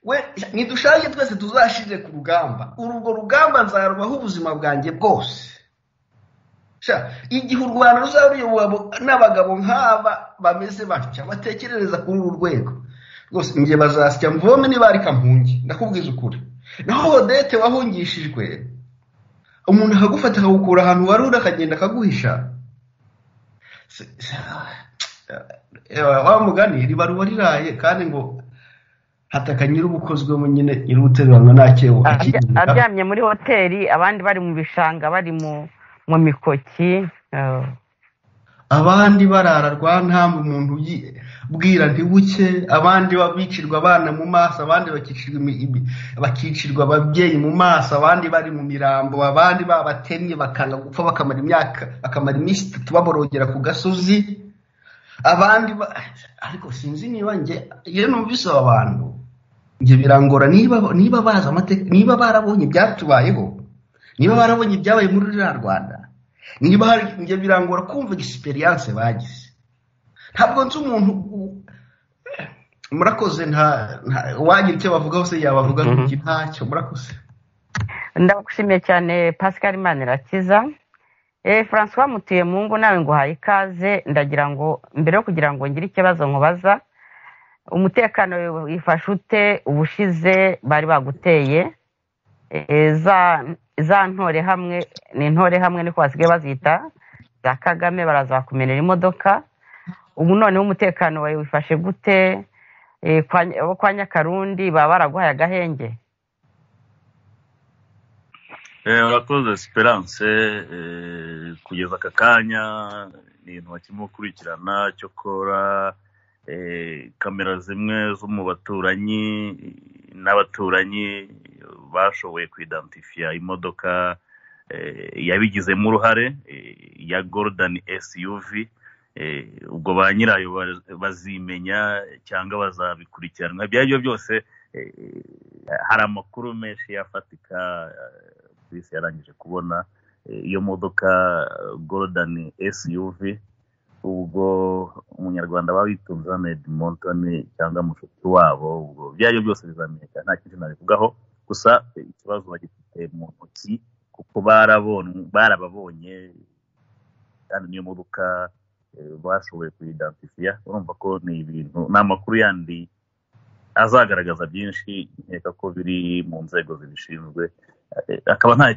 we ntidushake twese tuzashire ku rugamba urwo rugamba nzarubaho ubuzima bwanjye bwose Sha, igihe u rwanda ruzaba ruyobowe abo- n'abagabo nk'aba bameze batya batekerereza kuri uru rwego rwose njye bazasya mvome niba ari kampungi ndakubwiza ukuri naho odete wahungishijwe umuntu akagufata akagukura ahantu wari uri akagenda akaguhisha Se- se- eh, wa mugani riba ruba riraye kandi ngo hataka nyir'ubukozwemo nyine nyir'ubuteruranywa nta cyewo Arya- akigira aryamye muri hoteli abandi bari mu bishanga bari mu mu mikoki eh, abandi barara rwa ntambu umuntu uyi- bwira ntibuke abandi ba- bicirwa abana mu maso abandi bakicirwa imi- imi- bakicirwa ababyeyi mu maso abandi bari mu mirambo abandi babatemye bakanga gupfa bakamara imyaka bakamara iminsi itatu baborogera ku gasozi abandi ba- ariko sinzi niba njye iyo numvise aba bantu njye birangora niba niba bazi amateka niba barabonye ibyatubayeho niba barabonye ibyabaye muri ruriya rwanda niba hari njye birangora kumva egisperiyanse bagize ntabwo nzi umuntu u- murakoze nta nta- uwagira icyo bavugaho se yabavuga iki ntacyo murakoze ndagushimiye cyane pascal manirakiza eh francois mutuye mu ngo nawe nguhaye ikaze ndagira ngo mbere yo kugira ngo ngire ikibazo nkubaza umutekano wifashe ute ubushize bari baguteye Eh, za za ntore hamwe ni intore hamwe niko basigaye bazita za kagame barazakumenera imodoka ubu noneho umutekano wawe wifashe gute Eh, kwa Ny- abo kwa nyakarundi baba baraguhaye agahenge Eh, urakoze esperance eh, kugeza aka kanya ni ibintu bakirimo gukurikirana cyokora eh, kamera zimwe zo mu baturanyi n'abaturanyi bashoboye kuidantifiya imodoka yabigizemo uruhare ya golden suv ubwo ba nyirayo bazimenya cyangwa bazabikurikiranwa ibyo ari byo byose hari amakuru menshi yafatika polisi yarangije kubona iyo modoka golden suv ubwo umunyarwanda wabitunze hanedi montoni cyangwa mushuti wabo ubwo ibyo ari byo byose bizamenyekana nta kintu nabivugaho gusa ikibazo bagifite mu ntoki kuko barababonye kandi niyo modoka bashoboye kuyidansifiya urumva ko ni ibintu ni amakuru yandi azagaragaza byinshi nkeka ko biri mu nzego zibishinzwe akaba nta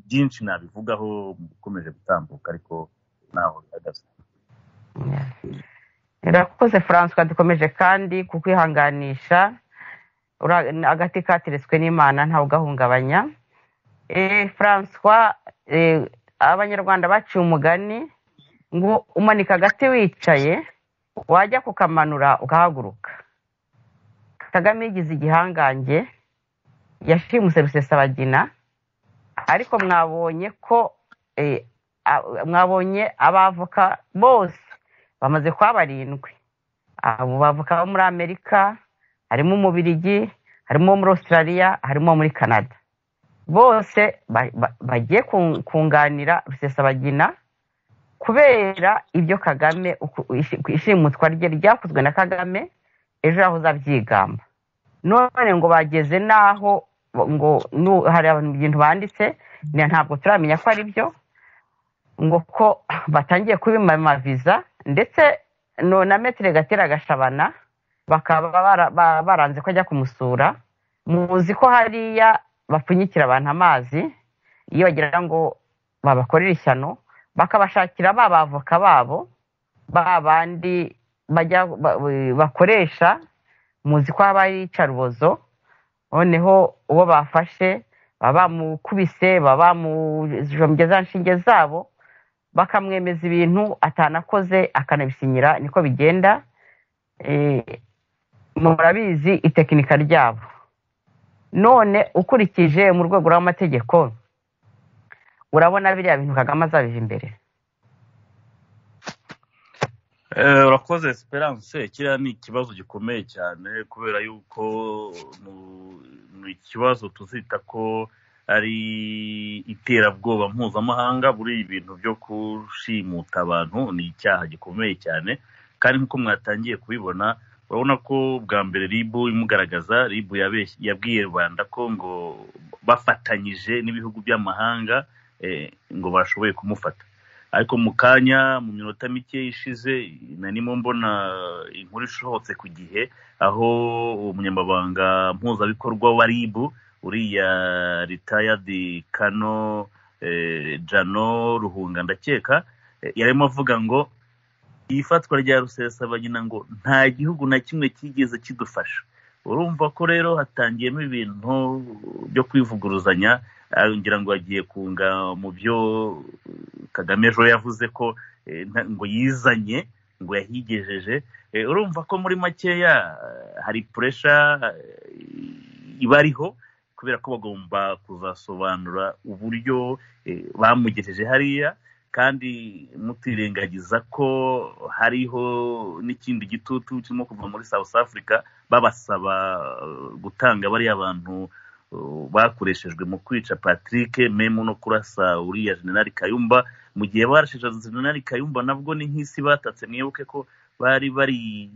byinshi nabivugaho ukomeje gutambuka ariko ntaho bihagaze irakoze francois dukomeje kandi kukwihanganisha agati kateretswe n'imana ntawugahungabanya francois abanyarwanda baciye umugani ngo umanika agati wicaye wajya kukamanura ugahaguruka kagame yigize igihangange yashimuse rusesabagina ariko mwabonye ko mwabonye abavoka bose bamaze kuba barindwi abo bavuka bo muri amerika harimo umubirigi harimo muri australia harimo muri canada bose bagiye kunganira rusesabagina kubera ibyo kagame ishimutwa rye ryakozwe na kagame ejo yahoze abyigamba none ngo bageze n'aho ngo hari ibintu banditse ntabwo turamenya ko ari byo ngo ko batangiye kubimamaviza ndetse na metero gatera agashabana bakaba baranze ko ajya kumusura muzi ko hariya bapfunyikira abantu amazi iyo bagira ngo babakorere ishyano bakabashakira ba bavoka babo ba bandi bakoresha muzi ko haba hari icarubozo noneho uwo bafashe baba bamukubise baba bamujombye za nshinge zabo bakamwemeza ibintu atanakoze akanabisinyira niko bigenda murabizi itekinika ryabo none ukurikije mu rwego rw'amategeko urabona biriya bintu kagame azabije imbere urakoze esperance kiriya ni ikibazo gikomeye cyane kubera yuko ni ikibazo tuzita ko ari iterabwoba mpuzamahanga buri ibintu byo gushimuta abantu ni icyaha gikomeye cyane kandi nk'uko mwatangiye kubibona urabona ko bwa mbere ribu imugaragaza ribu yabwiye rwanda ko ngo bafatanyije n'ibihugu by'amahanga ngo bashoboye kumufata ariko mu kanya mu minota mike ishize narimo mbona inkuru ishobotse ku gihe aho umunyamabanga mpuzabikorwa wa ribu uriya ritayadi kano jano ruhunga ndakeka yarimo avuga ngo ifatwa rya rusesabagina ngo nta gihugu na kimwe kigeze kidufasha urumva ko rero hatangiyemo ibintu byo kwivuguruzanya ngira ngo agiye kunga mu byo kagame ejo yavuze ko ngo yizanye ngo yahigejeje urumva ko muri makeya hari puresha iba ariho kubera ko bagomba kuzasobanura uburyo bamugejeje hariya kandi mutirengagiza ko hariho n'ikindi gitutu kirimo kuva muri south africa babasaba gutanga bariya bantu bakoreshejwe mu kwica patrick memu no kurasa uriya generali kayumba mu gihe barashije generali kayumba nabwo ni nk'isi batatse mwibuke ko bari bari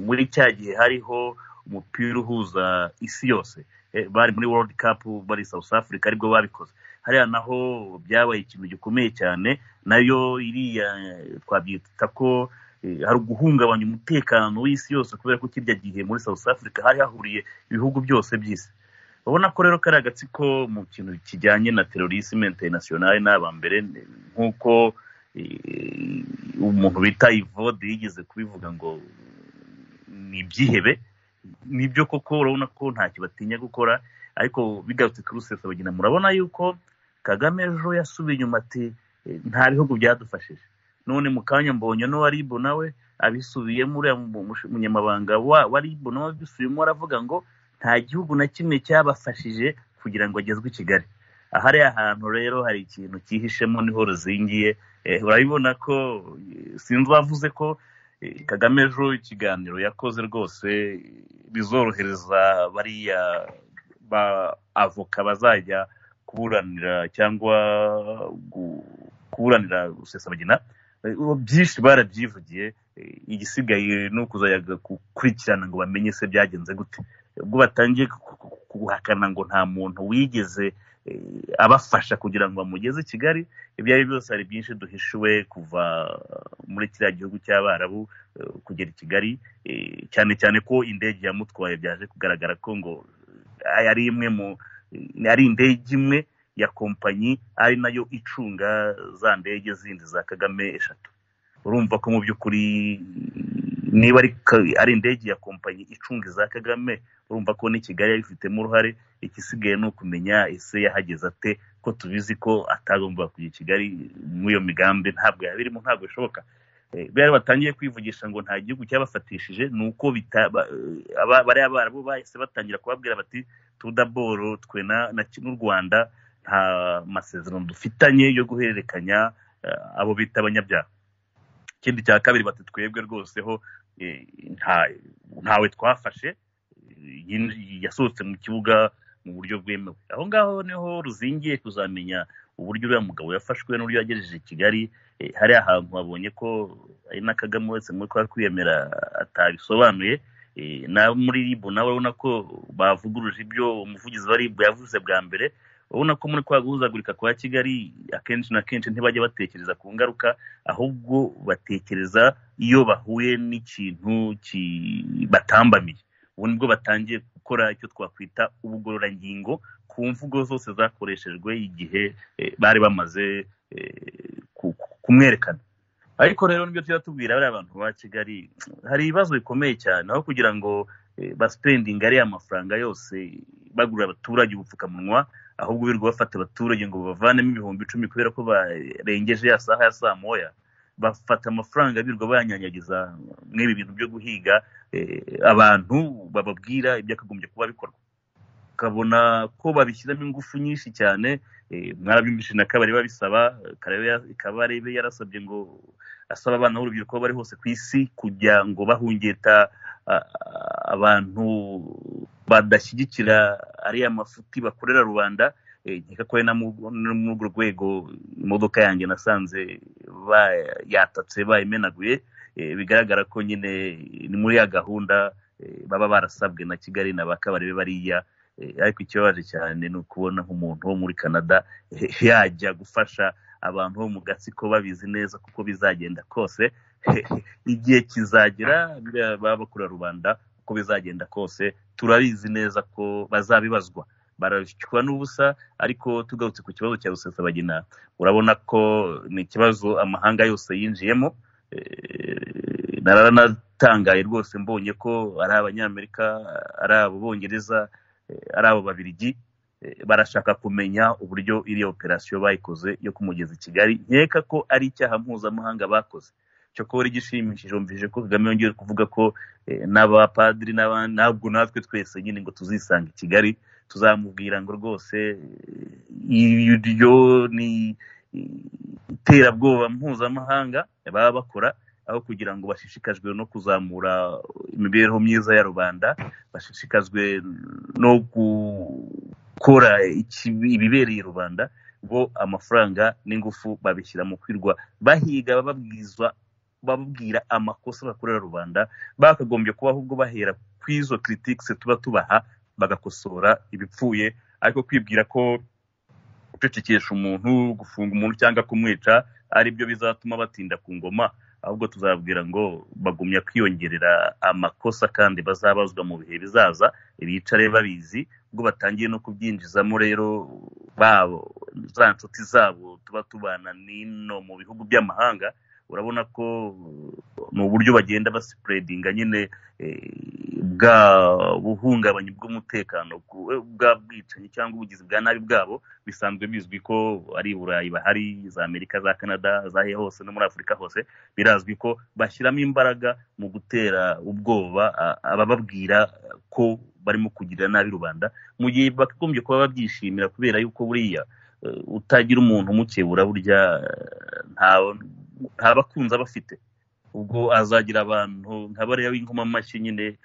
muri cya gihe hariho umupira uhuza isi yose bari muri world cup bari south africa aribwo babikoze hariya naho byabaye ikintu gikomeye cyane nayo iriya twabyita ko hari uguhungabanya umutekano w'isi yose kubera ko kirya gihe muri south africa hari hahuriye ibihugu byose by'isi urabona ko rero kari agatsiko mu kintu kijyanye na terorisme internationale n'abambere nk'uko umuntu bita ivode yigeze kubivuga ngo ni ibyihebe nibyo koko urabona ko ntacyo batinya gukora ariko bigarutse kuri rusesabagina murabona yuko kagame ejo yasubiye inyuma ati nta bihugu byadufashije none mu kanya mbonye n'uwa ribu nawe abisubiyemo uriya munyamabanga wa ribu nawe abisubiyemo aravuga ngo nta gihugu na kimwe cyabafashije kugira ngo agezwe i kigali hariya hantu rero hari ikintu cyihishemo niho ruzingiye Eh, urabibona ko eh, sinzi uwavuze ko eh, kagame ejo ikiganiro yakoze rwose eh, bizorohereza bariya ba avoka bazajya kuburanira cyangwa gu- kuburanira rusesabagina Eh, ubu byinshi barabyivugiye Eh, igisigaye ni ukuzaja gukurikirana ngo bamenye se byagenze gute ubwo batangiye ku- ku- ku- guhakana ngo nta muntu wigeze eh, abafasha kugira ngo bamugeze i kigali ibyo ari byo byose hari byinshi duhishuwe kuva muri kiriya gihugu cy'abarabu eh, kugera i kigali eh, cyane cyane ko indege yamutwaye byaje kugaragara ko ngo eh, ari imwe mu eh, ari indege imwe ya kompanyi ari nayo icunga za ndege zindi za kagame eshatu urumva ko mu by'ukuri niba ari ka- ari indege ya kompanyi icunga iza kagame urumva ko ni kigali yabifitemo uruhare igisigaye ni ukumenya ese yahageze ate ko tubizi ko atagomba kujya i kigali muri iyo migambi ntabwo yabirimo ntabwo bishoboka Eh, bariya batangiye kwivugisha ngo nta gihugu cyabafatishije ni uko bita- ba- eh, aba- bariya barabo bahise batangira kubabwira bati tudaboro twe na- na ki- n'u rwanda nta masezerano dufitanye yo guhererekanya eh, abo bita abanyabyaha ikindi cya kabiri bati twebwe rwose ho eh, nta- ntawe twafashe eh, yinji- yasohotse mu kibuga mu buryo bwemewe aho ngaho niho ruzingiye kuzamenya uburyo uriya mugabo yafashwe n'uburyo yagejeje i kigali eh, hariya hantu babonye ko ari na kagame uretse muri kwa kwiyemera atabisobanuye eh, na muri rib nawe urabona ko bavuguruje ibyo umuvugizi wa rib yavuze bwa mbere urabona ko muri kwa guhuzagurika kwa kigali akenshi na kenshi ntibajya batekereza ku ngaruka ahubwo batekereza iyo bahuye n'ikintu ki- batambamiye ubu nibwo batangiye gukora icyo twakwita ubugororangingo ku mvugo zose zakoreshejwe igihe eh, bari bamaze eh, ku- ku- kumwerekana ariko rero nibyo tuba tubwira bariya bantu ba kigali hari ibibazo bikomeye cyane aho kugira ngo eh, baspendinga ariya mafaranga yose bagurira abaturage ubupfukamunwa ahubwo birirwa bafata abaturage ngo bavanemo ibihumbi icumi kubera ko barengeje ya saha ya saa moya bafata amafaranga birirwa bayanyanyagiza mw'ibi bintu byo guhiga eh, abantu bababwira ibyakagombye kuba bikorwa ukabona ko babishyiramo ingufu nyinshi cyane eh, mwarabyumvise na kabari biba bisaba Karebe ya- kabarebe yarasabye ngo asaba abana b'urubyiruko aho bari hose ku isi kugira ngo bahungeta a- a- abantu badashyigikira ariya mafuti bakorera rubanda eh, nkeka ko ari na mu- no muri urwo rwego imodoka yanjye nasanze ba- yatatse bayimenaguye eh, bigaragara ko nyine ni muri ya gahunda eh, baba barasabwe na kigali na ba kabarebe bariya Eh, ariko ikibabaje cyane ni ukubona nk'umuntu wo muri canada eh, yajya gufasha abantu bo mu gatsiko babizi neza kuko bizagenda kose igihe kizagera biriya baba bakorera rubanda uko bizagenda kose turabizi neza ko bazabibazwa barashywa n'ubusa ariko tugarutse ku kibazo cya rusesabagina urabona ko ni ikibazo amahanga yose yinjiyemo Eh, naranatangaye rwose mbonye ko ari abanyamerika ari abo bongereza eh, ari abo babirigi eh, barashaka kumenya uburyo iriya operasiyo bayikoze yo kumugeza i kigali nkeka ko ari icyaha mpuzamahanga bakoze cyokora igishimishije wumvise ko kagame yongeye kuvuga ko eh, n'abapadiri n'aba- ntabwo natwe twese nyine ngo tuzisanga i kigali tuzamubwira ngo rwose eh, iryo ni iterabwoba mpuzamahanga baba bakora aho kugira ngo bashishikajwe no kuzamura imibereho myiza ya rubanda bashishikajwe no gukora ikibi- ibibereye rubanda bo amafaranga n'ingufu babishyira mu kwirwa bahiga bababwizwa bababwira amakosa bakorera rubanda bakagombye kuba ahubwo bahera ku izo critiques tuba tubaha bagakosora ibipfuye ariko kwibwira ko gucecekesha umuntu gufunga umuntu cyangwa kumwica ari byo bizatuma batinda ku ngoma ahubwo tuzababwira ngo bagumya kwiyongerera amakosa kandi bazabazwa mu bihe bizaza bicare babizi ubwo batangiye no kubyinjizamo rero babo za nshuti zabo tuba tubana n'ino mu bihugu by'amahanga urabona ko ni uburyo bagenda basipuredinga nyine bwa buhungabanye bw'umutekano bwa bwicanyi cyangwa ubugizi bwa nabi bwabo bisanzwe bizwi ko ari i burayi bahari za amerika za canada zahe hose no muri afurika hose birazwi ko bashyiramo imbaraga mu gutera ubwoba abababwira ko barimo kugirira nabi rubanda mu gihe bakagombye kuba babyishimira kubera yuko buriya utagira umuntu umukebura burya nta bakunzi aba afite ubwo azagira abantu nka bariya b'inkomamashyi nyine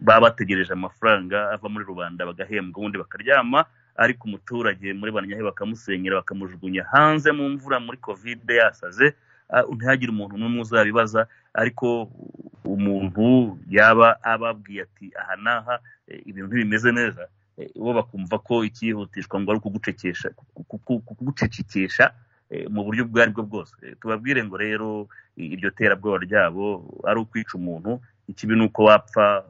baba bategereje amafaranga ava muri rubanda bagahembwa ubundi bakaryama ariko umuturage muri banyahe bakamusenyera bakamujugunya hanze mu mvura muri kovide yasaze ntihagire umuntu n'umwe uzabibaza ariko umuntu yaba ababwiye ati aha n'aha ibintu ntibimeze neza bo bakumva ko ikihutishwa ngo ari ukugucecekesha mu buryo ubwo ari bwo bwose tubabwire ngo rero iryo terabwoba ryabo ari ukwica umuntu ikibi ni uko wapfa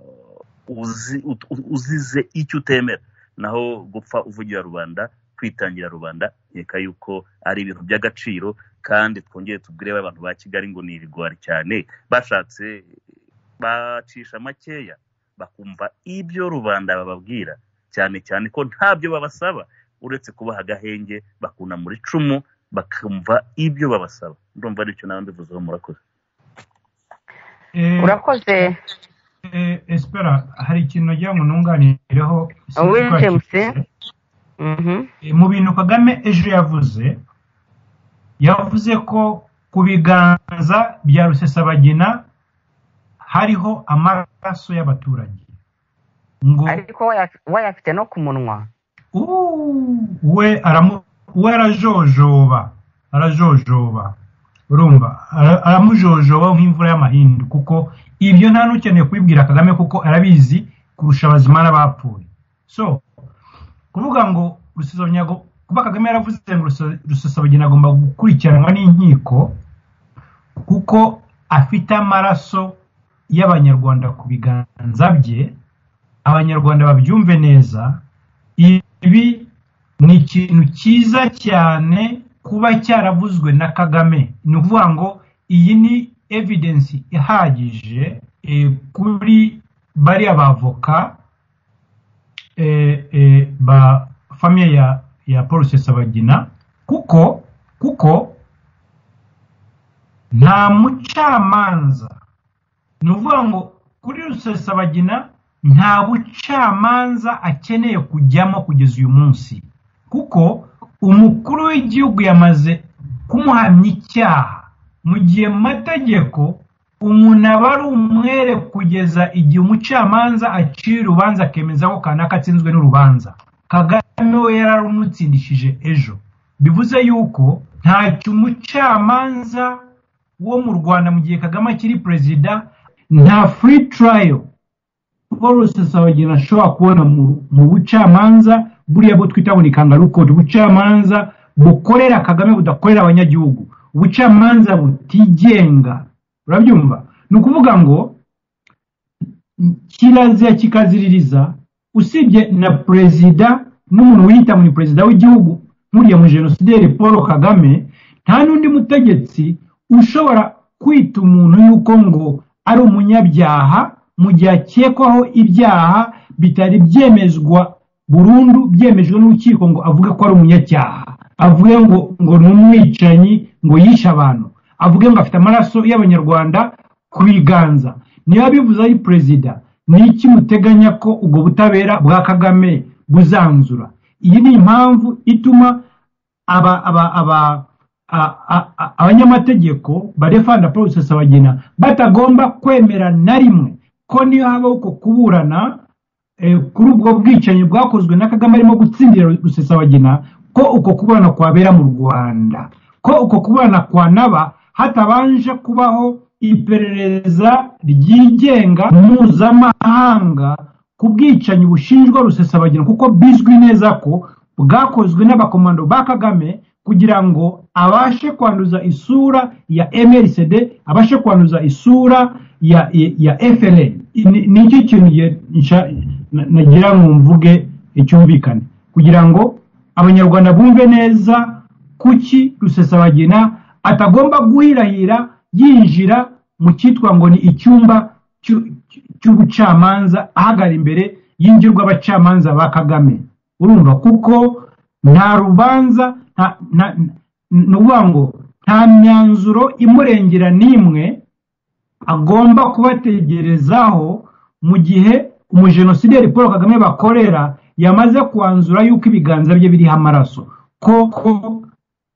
uzize icyo utemera naho gupfa uvugira rubanda kwitangira rubanda nkeka yuko ari ibintu by'agaciro kandi twongere tubwire abantu ba kigali ngo ni ibigwari cyane bashatse bacisha makeya bakumva ibyo rubanda bababwira cyane cyane ko ntabyo babasaba uretse kubaha agahenge bakunamura icumu bakumva ibyo babasaba ndumva aricyo nawe mbivuzeho murakoze urakoze espera hari ikintu nagira ngo ntunganireho uwinjemuse mu bintu kagame ejo yavuze yavuze ko ku biganza bya rusesabagina hariho amaraso y'abaturage ngo ariko we ayafite no ku munwa we aramu we arajojoba arajojoba urumva aramujojoba nk'imvura y'amahindu kuko ibyo nta n'ukeneye kubibwira kagame kuko arabizi kurusha abazima n'abapfuye so kuvuga ngo rusesabagina kuba kagame yaravuze ngo rusesabagina agomba gukurikiranwa n'inkiko kuko afite amaraso y'abanyarwanda ku biganza bye abanyarwanda babyumve neza ibi ni ikintu cyiza cyane kuba cyaravuzwe na kagame ni ukuvuga ngo iyi ni evidensi ihagije kuri bariya bavoka ba famiye ya ya paul sesabagina kuko kuko nta mucamanza ni ukuvuga ngo kuri rusesabagina nta bucamanza akeneye kujyamo kugeza uyu munsi kuko umukuru w'igihugu yamaze kumuhamya icyaha mu gihe mu mategeko umuntu aba ari umwere kugeza igihe umucamanza aciye urubanza akemeza ko kanaka atsinzwe n'urubanza kagame we yari arumutsindishije ejo bivuze yuko ntacyo umucamanza wo mu rwanda mu gihe kagame akiri perezida nta furi turayo paul rusesabagina ashobora kubona mu bucamanza buriya bwo twita ngo ni kangarukodi ubucamanza bukorera kagame budakorera abanyagihugu ubucamanza butigenga urabyumva ni ukuvuga ngo kirazira kikaziririza usibye na perezida n'umuntu wiyita ngo ni perezida w'igihugu nk'uriya mu jenosideri paul kagame nta n'undi mutegetsi ushobora kwita umuntu yuko ngo ari umunyabyaha mu gihe akekwaho ibyaha bitari byemezwa burundu byemejwe n'urukiko ngo avuge ko ari umunyacyaha avuge ngo ngo ni umwicanyi ngo yishe abantu avuge ngo afite amaraso y'abanyarwanda ku biganza niba bivuze ari perezida ni iki muteganya ko ubwo butabera bwa kagame buzanzura iyi ni impamvu ituma abanyamategeko barefanda paul rusesabagina batagomba kwemera na rimwe ko niyo habaho uko kuburana kuri ubwo bwicanyi bwakozwe na kagame arimo gutsindira rusesabagina ko uko kubana kwabera mu rwanda ko uko kubana kwa naba hatabanje kubaho iperereza ryigenga mpuzamahanga ku bwicanyi bushinjwa rusesabagina kuko bizwi neza ko bwakozwe n'abakomando ba kagame kugira ngo abashe kwanduza isura ya mrcd abashe kwanduza isura ya ya frn ni iki kintu nagira ngo mvuge cyumvikane kugira ngo abanyarwanda bumve neza kuki rusesabagina atagomba guhirahira yinjira mu cyitwa ngo ni icyumba cy'u- cy'ubucamanza ahagara imbere y'ingirwabacamanza ba kagame urumva kuko nta rubanza nta nta- ni ukuvuga ngo nta myanzuro imurengera n'imwe agomba kubategerezaho mu gihe umujenosideri paul kagame bakorera yamaze kwanzura yuko ibiganza bye biriho amaraso koko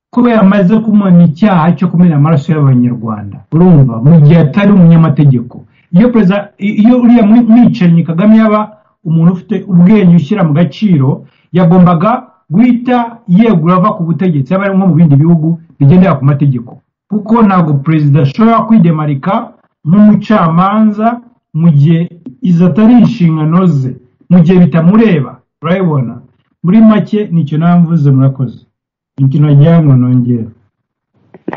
kubera amaze kumena icyaha cyo kumena amaraso y'abanyarwanda urumva mu gihe atari umunyamategeko iyo perezida iyo uriya mwi- mwicanyi kagame yaba umuntu ufite ubwenge ushyira mu gaciro yagombaga guhita yegura ava ku butegetsi yaba ari nko mu bindi bihugu bigendera ku mategeko kuko ntabwo perezida ashobora kwidemarika nk'umucamanza mu gihe izo atari inshingano ze mu gihe bitamureba urabibona muri make nicyo namvuze murakoze imikino wagira ngo nongere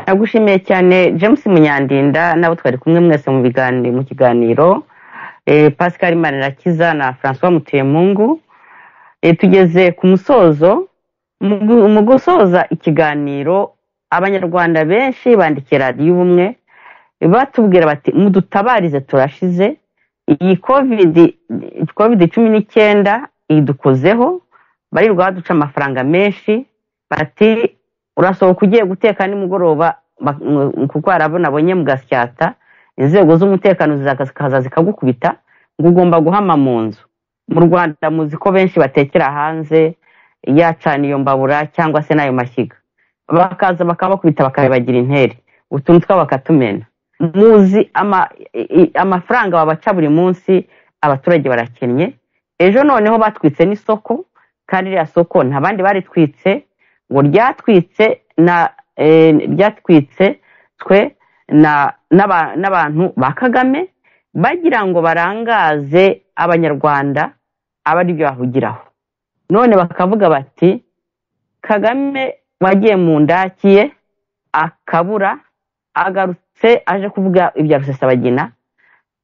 nagushimiye cyane james munyandinda nabo twari kumwe mwese mu biganiro mu kiganiro Eh, pascal manirakiza na francois mutemungu Eh, tugeze ku musozo mu gu- mu gusoza ikiganiro abanyarwanda benshi bandikiye radiyo ubumwe batubwira bati mudutabarize turashize iyi covid covid cumi n'icyenda idukozeho barirwa baduca amafaranga menshi bati urasohoka ugiye guteka nimugoroba ba- mu- kuko hari abo nabonye mu gasyata inzego z'umutekano zikaza zikagukubita ngo ugomba guhama mu nzu mu rwanda muzi ko benshi batekera hanze yacana iyo mbabura cyangwa se n'ayo mashyiga bakaza bakabakubita bakabibagira intere utuntu twabo bakatumena muzi ama- i- i- amafaranga babaca buri munsi abaturage barakennye ejo noneho batwitse n'isoko kandi ririya soko nta bandi baritwitse ngo ryatwitse na eh, ryatwitse twe na n'aba- n'abantu ba kagame bagira ngo barangaze abanyarwanda aba ari byo bahugiraho none bakavuga bati kagame wagiye mu ndakiye akabura agarutse aje kuvuga ibya rusesabagina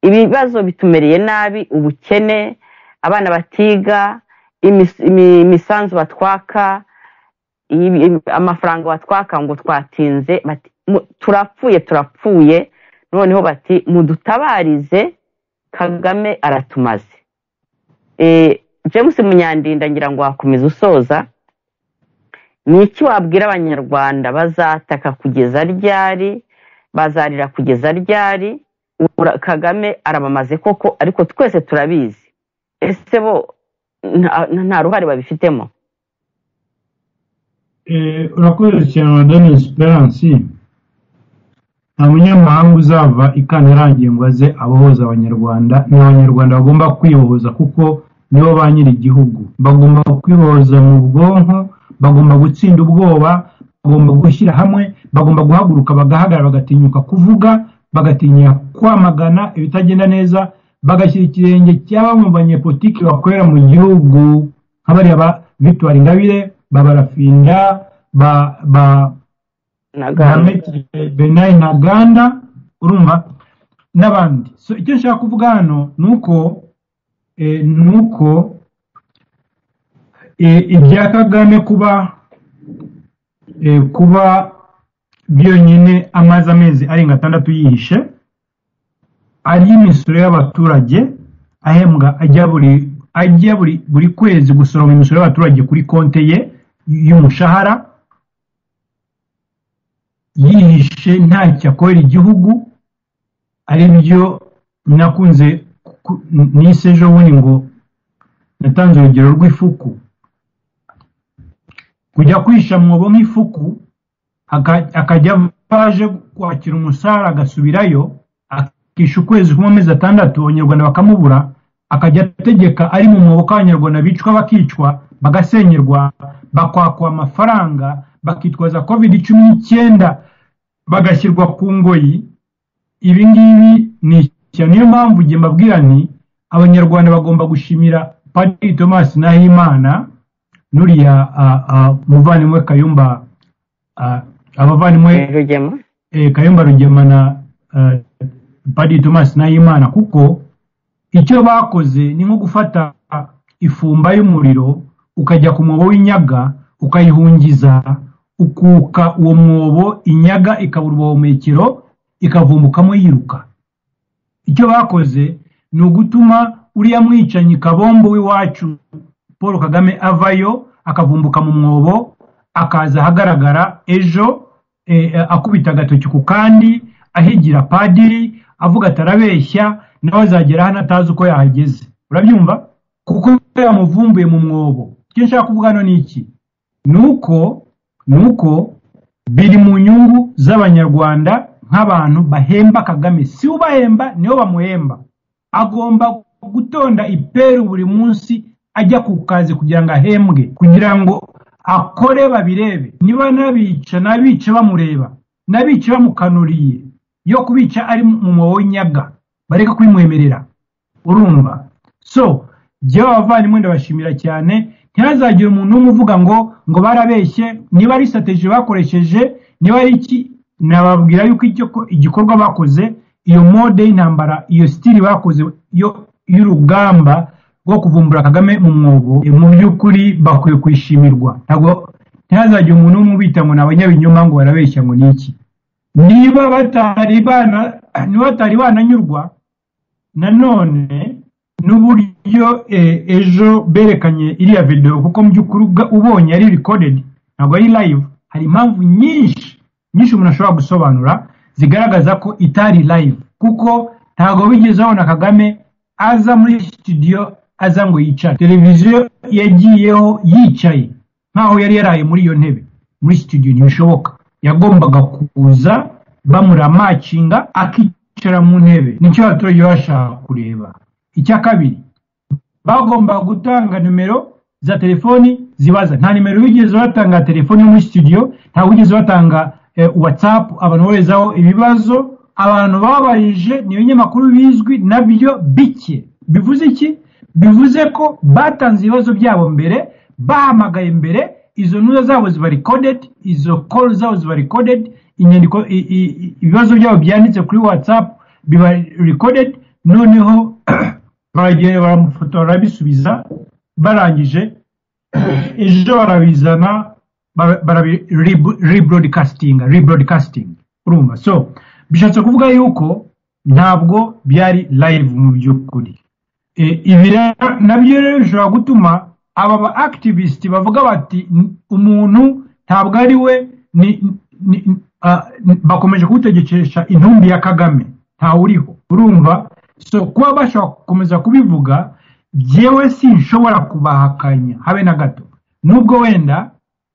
ibibazo bitumereye nabi ubukene abana batiga imis- imi- imisanzu batwaka ibi- ibi- amafaranga batwaka ngo twatinze bati, "Mu- turapfuye turapfuye noneho bati mudutabarize kagame aratumaze Eh, james munyandinda ngira ngo wakomeza usoza ni iki wabwira abanyarwanda bazataka kugeza ryari bazarira kugeza ryari Ura- kagame arabamaze koko ariko twese turabizi ese bo nta- nta ruhare babifitemo Eh, urakoze cyane madame esperance nta munyamahanga uzava ikana irangiye ngo aze abohoza abanyarwanda ni abanyarwanda bagomba kwibohoza kuko nibo ba nyiri igihugu bagomba kwibohoza mu bwonko bagomba gutsinda ubwoba bagomba gushyira hamwe bagomba guhaguruka bagahagarara bagatinyuka kuvuga bagatinya kwamagana ibitagenda neza bagashyira ikirenge cya bamwe mu banyepolitiki bakorera mu gihugu nk'abariya ba victoire ingabire ba barafinda ba ba Ntaganda. Mohamed Benayi Ntaganda urumva n'abandi so icyo nshaka kuvuga hano ni uko eh, ni uko eh, ibya kagame kuba eh, kuba byonyine amaze amezi arenga atandatu yihishe arya imisoro y'abaturage ahembwa ajya buri ajya buri buri kwezi gusoroma imisoro y'abaturage kuri konte ye y'umushahara yihishe ntacyo akorera igihugu ari byo nakunze ku- nise ejo bundi ngo natanze urugero rw'ifuku kujya kwisha mwobo nk'ifuku aka- akajya ava aje kwakira umusarara agasubirayo akisha ukwezi kumwe amezi atandatu abanyarwanda bakamubura akajya ategeka ari mu mwobo ko abanyarwanda bicwa bakicwa bagasenyerwa bakwakwa amafaranga bakitwaza covid cumi n'icyenda bagashyirwa ku ngoyi ibi ngibi ni ishyano niyo mpamvu igihe mbabwira nti abanyarwanda bagomba gushimira padiri thomas nahimana n'uriya ah, ah, muvandimwe kayumba ah, abavandimwe rugema eh, kayumba rugema na eh, padiri thomas nahimana kuko icyo bakoze ni nko gufata ifumba y'umuriro ukajya ku mwobo w'inyaga ukayihungiza ukuka uwo mwobo inyaga ikabura ubuhumekero ikavumbukamo yiruka icyo bakoze ni ugutuma uriya mwicanyi kabombo w'iwacu paul kagame avayo akavumbuka mu mwobo akaza ahagaragara ejo eh, akubita agatoki ku kandi ahigira padiri avuga atarabeshya nawe azagera hano atazi uko yahageze urabyumva kuko yamuvumbuye mu mwobo icyo nshaka kuvuga hano ni iki ni uko ni uko biri mu nyungu z'abanyarwanda nk'abantu bahemba kagame si ubahemba nibo bamuhemba agomba gutonda iperu buri munsi ajya ku kazi kugira ngo ahembwe kugira ngo akore babirebe niba nabica nabica bamureba nabica bamukanuriye yo kubica ari mu mwobo w'inyaga bareke kubimwemerera urumva so jyewe abavandimwe ndabashimira cyane ntihazagire umuntu umwe uvuga ngo ngo barabeshye niba ari strategy bakoresheje niba ari iki nababwira yuko icyo ko- igikorwa bakoze iyo mode y'intambara iyo stili bakoze yo- y'urugamba rwo kuvumbura kagame mu mwobo eh, mu by'ukuri bakwiye kwishimirwa ntabwo ntihazagire umuntu umwe ubita ngo ni abanyabinyoma ngo barabeshya ngo ni iki niba batari bana niba batari bananyurwa nanone n'uburyo eh, ejo berekanye iriya video kuko mu by'ukuri ubwa- ubonye ari recorded ntabwo ari live hari impamvu nyinshi nyinshi umuntu ashobora gusobanura zigaragaza ko itari live kuko ntabwo bigeze babona kagame aza muri studio aza ngo yicare televiziyo yagiyeho yicaye nkaho yari yaraye muri iyo ntebe muri studio ntibishoboka yagombaga kuza bamuramacinga akicara mu ntebe nicyo abaturage baba bashaka kureba icya kabiri bagomba gutanga nimero za telefoni zibaza nta nimero bigeze batanga telefoni yo muri studio nta wigeze batanga eh, whatsapp abantu boherezaho ibibazo abantu babarije ni ibinyamakuru bizwi nabyo bike bivuze iki bivuze ko batanze ibibazo byabo mbere bahamagaye mbere izo ntuza zabo ziba recorded izo call zabo ziba recorded inyandiko i- i- i- ibibazo byabo byanditse kuri whatsapp biba recorded noneho baragenda baramufotora barabisubiza barangije ejo barabizana bara- barabi rebu- rebroadcasting rebroadcasting urumva so bishatse kuvuga yuko ntabwo byari live mu by'ukuri Eh, ibi rero nabyo rero bishobora gutuma aba ba activist bavuga bati "N- umuntu ntabwo ari we ni, ni, ah, n- bakomeje kuwutegekesha intumbi ya kagame ntawuriho urumva so kuba bashobora gukomeza kubivuga jyewe sinshobora kubahakanya habe na gato nubwo wenda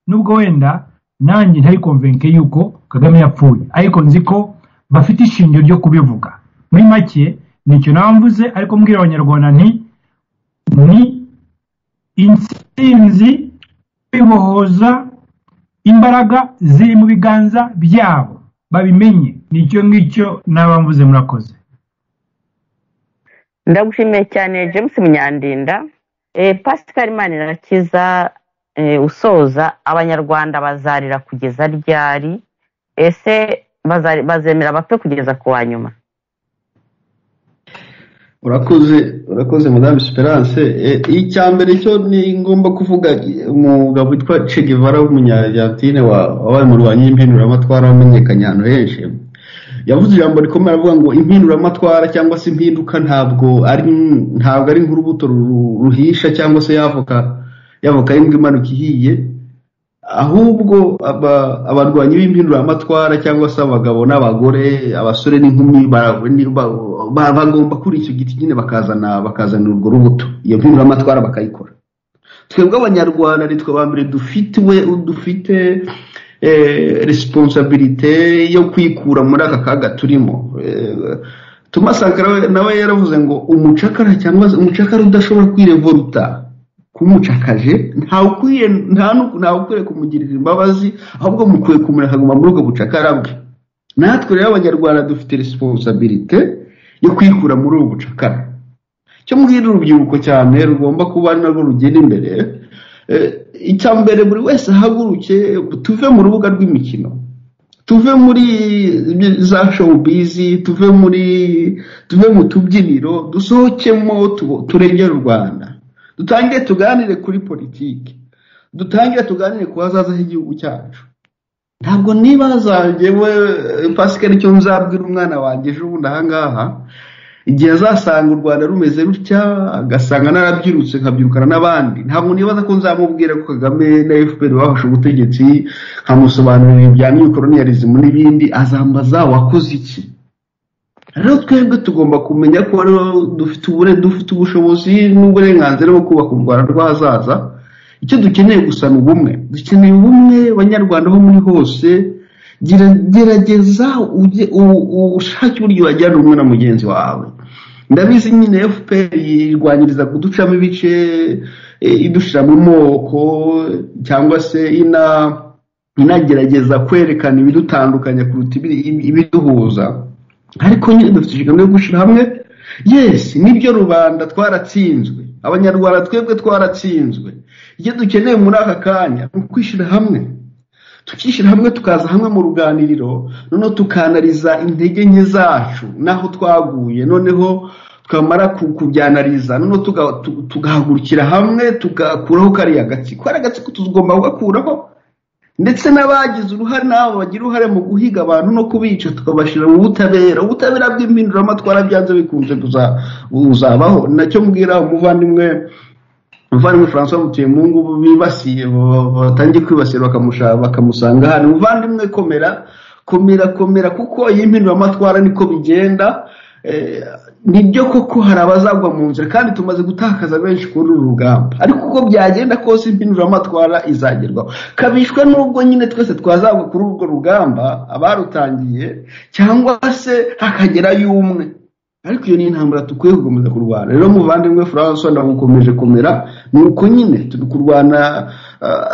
nubwo wenda nanjye ntari konvenke yuko kagame yapfuye ariko nzi ko bafite ishingiro ryo kubivuga muri make nicyo naba mvuze ariko mbwira abanyarwanda nti ni intsinzi kwibohoza imbaraga ziri mu biganza byabo babimenye nicyo ngicyo naba mvuze murakoze ndagushimiye cyane james munyandinda Eh, pascal manirakiza eh, usoza abanyarwanda bazarira kugeza ryari ese bazari- bazemera bapfe kugeza ku wa nyuma urakoze urakoze madame esperance Eh, icya mbere cyo ni ngomba kuvuga umugabo witwa che guevara w'umunyargentine wa- wabaye umurwanyi w'impinduramatwara wamenyekanye ahantu henshi yavuze ijambo rikomeye aravuga ngo impinduramatwara cyangwa se impinduka ntabwo ari ntabwo ari nk'urubuto ru- ruhisha cyangwa se yavoka yavoka y'imbwa imanuka ihiye ahubwo aba- abarwanyi b'impinduramatwara cyangwa se abagabo n'abagore abasore n'inkumi bara- ni- ba- ba- bagomba kuri icyo giti nyine bakazana bakazana urwo rubuto iyo mpinduramatwara bakayikora twebwe abanyarwanda ni twe ba mbere dufitiwe dufite eh, responsabilite yo kwikura muri aka kaga turimo Eh, Thomas Sankara we- nawe yaravuze ngo umucakara cyangwa se umucakara udashobora kwirevoluta kumucakaje ntawukwiye nta nu- ntawukwiye kumugirira imbabazi ahubwo mukwiye kumureka akaguma muri ubwo bucakara bwe natwe rero abanyarwanda dufite responsabilite yo kwikura muri ubu bucakara cyo mbwira urubyiruko cyane rugomba kuba ari narwo rugenda imbere Eh, icya mbere buri wese ahaguruke tuve mu rubuga rw'imikino tuve muri za showbiz tuve muri tuve mu tubyiniro dusohokemo tu- turengere u rwanda dutangire tuganire kuri politiki dutangire tuganire ku hazaza h'igihugu cyacu ntabwo nibaza ngewe pasikari icyo nzabwira umwana wanjye ejo bundi ahangaha igihe azasanga u rwanda rumeze rutya agasanga narabyirutse nkabyirukana n'abandi ntabwo nibaza ko nzamubwira ko kagame na fpr bafashe ubutegetsi nkamusobanurira ibya mikoronerezimo n'ibindi azambaza wakoze iki rero twebwe tugomba kumenya ko dufite dufite ubushobozi n'uburenganzira bwo kubaka u rwanda rw'ahazaza icyo dukeneye gusa ni ubumwe dukeneye ubumwe banyarwanda aho muri hose gerageza ushake uburyo wajyana umwe na mugenzi wawe ndabizi nyine fpr irwanyiriza kuducamo ibice idushyira mu moko cyangwa se inagerageza kwerekana ibidutandukanya kuruta ibiduhuza ariko nyine dufite inshingano yo gushyira hamwe yesi nibyo rubanda twaratsinzwe abanyarwanda twebwe twaratsinzwe ibyo dukeneye muri aka kanya ni ukwishyira hamwe tukishyira hamwe tukaza hamwe mu ruganiriro noneho tukanariza intege nke zacu n'aho twaguye noneho twamara kubyanariza noneho tugahagurukira hamwe tugakuraho kariya gatsiko kariya gatsiko tugomba kugakuraho ndetse n'abagize uruhare n'abo bagira uruhare mu guhiga abantu no kubica tukabashyira mu butabera ubutabera bw'impinduramatwara byanze bikunze buzabaho nacyo mbwira umuvandimwe umuvandimwe francois mutuyemungu bibasiye batangiye kwibasira bakamusanga hano umuvandimwe komera komera komera kuko iyi mpinduramatwara niko bigenda nibyo koko hari abazagwa mu nzira kandi tumaze gutakaza benshi kuri uru rugamba ariko uko byagenda kose impinduramatwara izagerwaho kabishwe n'ubwo nyine twese twazagwa kuri urwo rugamba abarutangiye cyangwa se hakagerayo umwe ariko iyo ni intambara dukwiye gukomeza kurwana rero muvandimwe francois nagukomeje komera ni uko nyine turi kurwana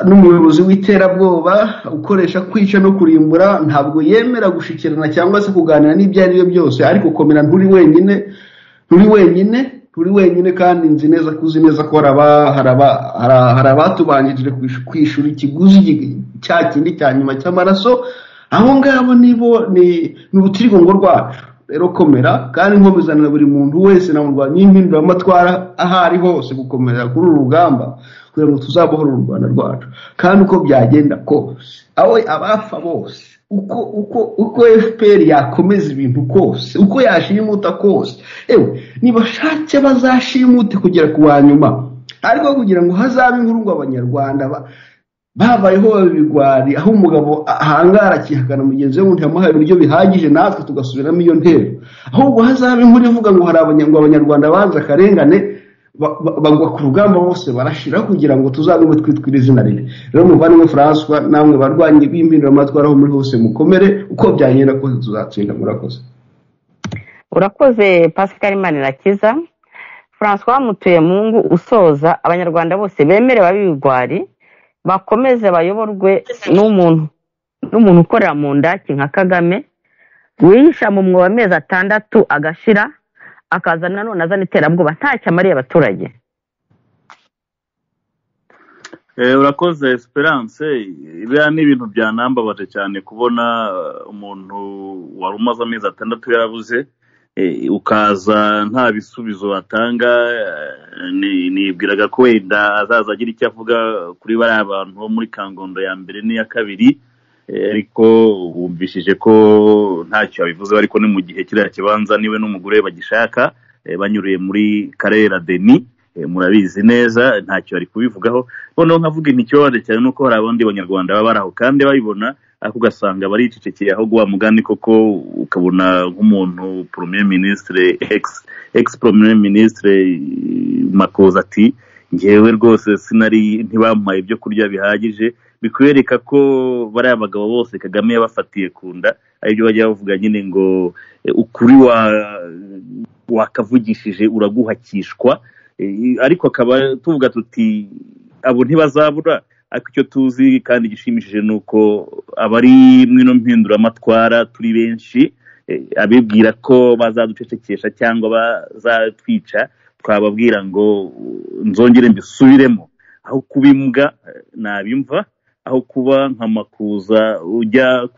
n'umuyobozi w'iterabwoba ukoresha kwica no kurimbura ntabwo yemera gushikirana cyangwa se kuganira n'ibyo ari byo byose ariko komera nturi wenyine nturi wenyine nturi wenyine kandi nzi neza ko uzi neza ko hari abatubanjirije kwishyura ikiguzi cya kindi cya nyuma cy'amaraso abo ngabo nibo ni urutirigongo rwacu rero komera kandi nkomezanira buri muntu wese na murwanya y'impinduramatwara aho ari hose gukomera kuri uru rugamba kugira ngo tuzabohore u rwanda rwacu kandi uko byagenda kose aho abafa bose uko uko uko fpr yakomeza ibintu kose uko yashimuta kose ewe nibashake bazashimute kugera ku wa nyuma ariko kugira ngo hazabe inkuru ngo abanyarwanda babayeho ibigwari aho umugabo ahangara akihakana mugenzi we ngo ntiyamuhaye uburyo bihagije natwe tugasubiramo iyo ntero ahubwo hazaba inkuru ivuga ngo hari abanyarwanda banze akarengane bagwa ku rugamba bose barashira kugira ngo tuzabemo twitwire izina ribi rero muvandimwe francois namwe barwanyi b'impinduramatwara aho muri hose mukomere uko byagenda kose tuzatsinda murakoze urakoze pascal manirakiza francois mutuyemungu usoza abanyarwanda bose bemerewe ab'ibigwari bakomeze bayoborwe n'umuntu n'umuntu ukorera mu ndaki nka kagame wihisha mu mwobo amezi atandatu agashira akaza nanone azana iterabwoba ntacyo amariye abaturage urakoze esperance biriya ni ibintu byanambabaje cyane kubona umuntu wari umaze amezi atandatu yarabuze ukaza nta bisubizo batanga nibwiraga ko wenda azaza agira icyo avuga kuri bariya bantu bo muri kangondo ya mbere n'iya kabiri ariko wumvishije ko ntacyo babivuze ariko ni mu gihe kiriya kibanza niwe n'umugore bagishaka banyuriye muri karere deni murabizi neza ntacyo bari kubivugaho noneho nkavuga intikibabaje cyane nuko hari abandi banyarwanda baba bari aho kandi babibona ariko ugasanga baricecekeye aho guha mugani koko ukabona nk'umuntu premier ministre ex ex premier ministre makoza ati ngewe rwose sinari ntibampaye ibyo kurya bihagije bikwereka ko bariya bagabo bose kagame yabafatiye ku nda aribyo bajya bavuga nyine ngo ukuri wakavugishije uraguhakishwa ariko akaba tuvuga tuti abo ntibazabura ariko icyo tuzi kandi gishimishije ni uko abari mwino mpinduramatwara turi benshi abibwira ko bazaducecekesha cyangwa bazatwica twababwira ngo nzongere mbisubiremo aho kuba imbwa nabimva aho kuba nka makuza ujya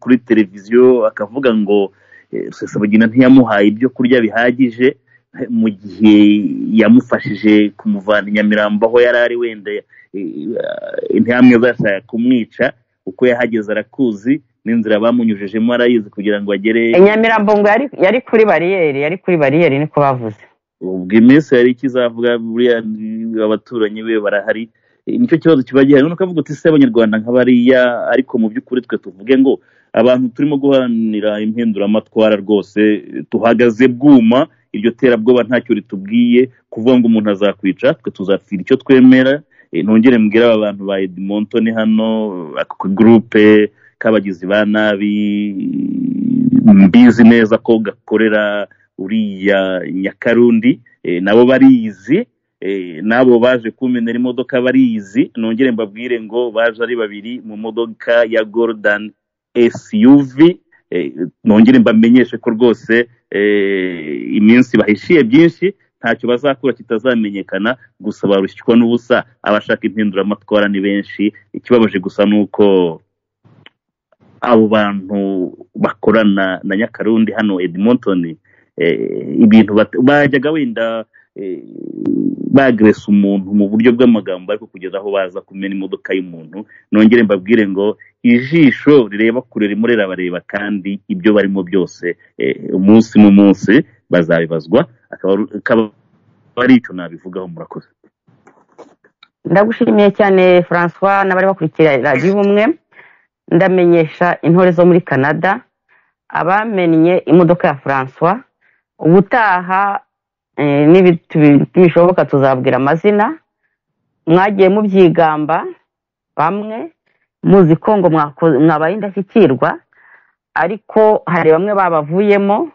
kuri televiziyo akavuga ngo rusesabagina ntiyamuhaye ibyo kurya bihagije mu gihe yamufashije kumuvana i nyamirambo aho yari ari wenda intambwe zashaka kumwica uko yahageze arakuzi n'inzira bamunyujijemo arayizi kugira ngo agere nyamirambo ngo yari yari kuri bariyeri yari kuri bariyeri niko bavuze ubwo iminsi yari ikizavuga buriya ni- abaturanyi be barahari Eh, nicyo kibazo kiba gihari noneho ukavuga uti se abanyarwanda nka bariya ariko mu by'ukuri twe tuvuge ngo abantu turimo guharanira impinduramatwara rwose eh, tuhagaze bwuma iryo terabwoba ntacyo ritubwiye kuvuga ngo umuntu azakwica twe tuzapfira icyo twemera Eh, ntongere mbwire aba bantu ba edmontoni hano ako gurupe k'abagizi ba nabi mbizi neza ko gakorera uriya nyakarundi eh, nabo barizi eh, n'abo baje kumenera imodoka barizi nongere mbabwire ngo baje ari babiri mu modoka ya golden suv eh, nongere mbamenyeshe ko rwose eh, iminsi bahishiye byinshi ntacyo bazakura kitazamenyekana gusa barushywa n'ubusa abashaka impinduramatwara ni benshi ikibabaje gusa ni uko abo bantu bakorana na nyakarundi hano edmontoni eh, ibintu bat- bajyaga wenda eh, bagresa umuntu mu buryo bw'amagambo ariko kugeza aho baza kumena imodoka y'umuntu nongere mbabwire ngo ijisho rireba kure ririmo rirabareba kandi ibyo barimo byose eh, umunsi mu munsi bazabibazwa akaba akaba ari icyo nabivugaho murakoze ndagushimiye cyane francois n'abari bakurikira radiyo ubumwe ndamenyesha intore zo muri canada abamennye imodoka ya francois ubutaha eh, nibi- tubi- nibishoboka tuzabwira amazina mwagiye mubyigamba bamwe muzi ko ngo mwako- mwabaye indashyikirwa ariko hari bamwe babavuyemo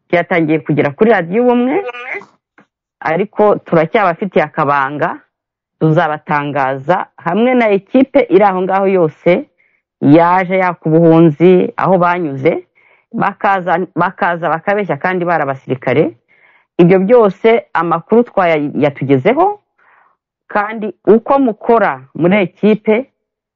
byatangiye kugera kuri radiyo ubumwe ariko turacyabafitiye akabanga tuzabatangaza hamwe na ekipe iri aho ngaho yose yaje yaka ubuhunzi aho banyuze bakaza bakaza bakabeshya kandi bari abasirikare ibyo byose amakuru twayatugezeho kandi uko mukora muri ekipe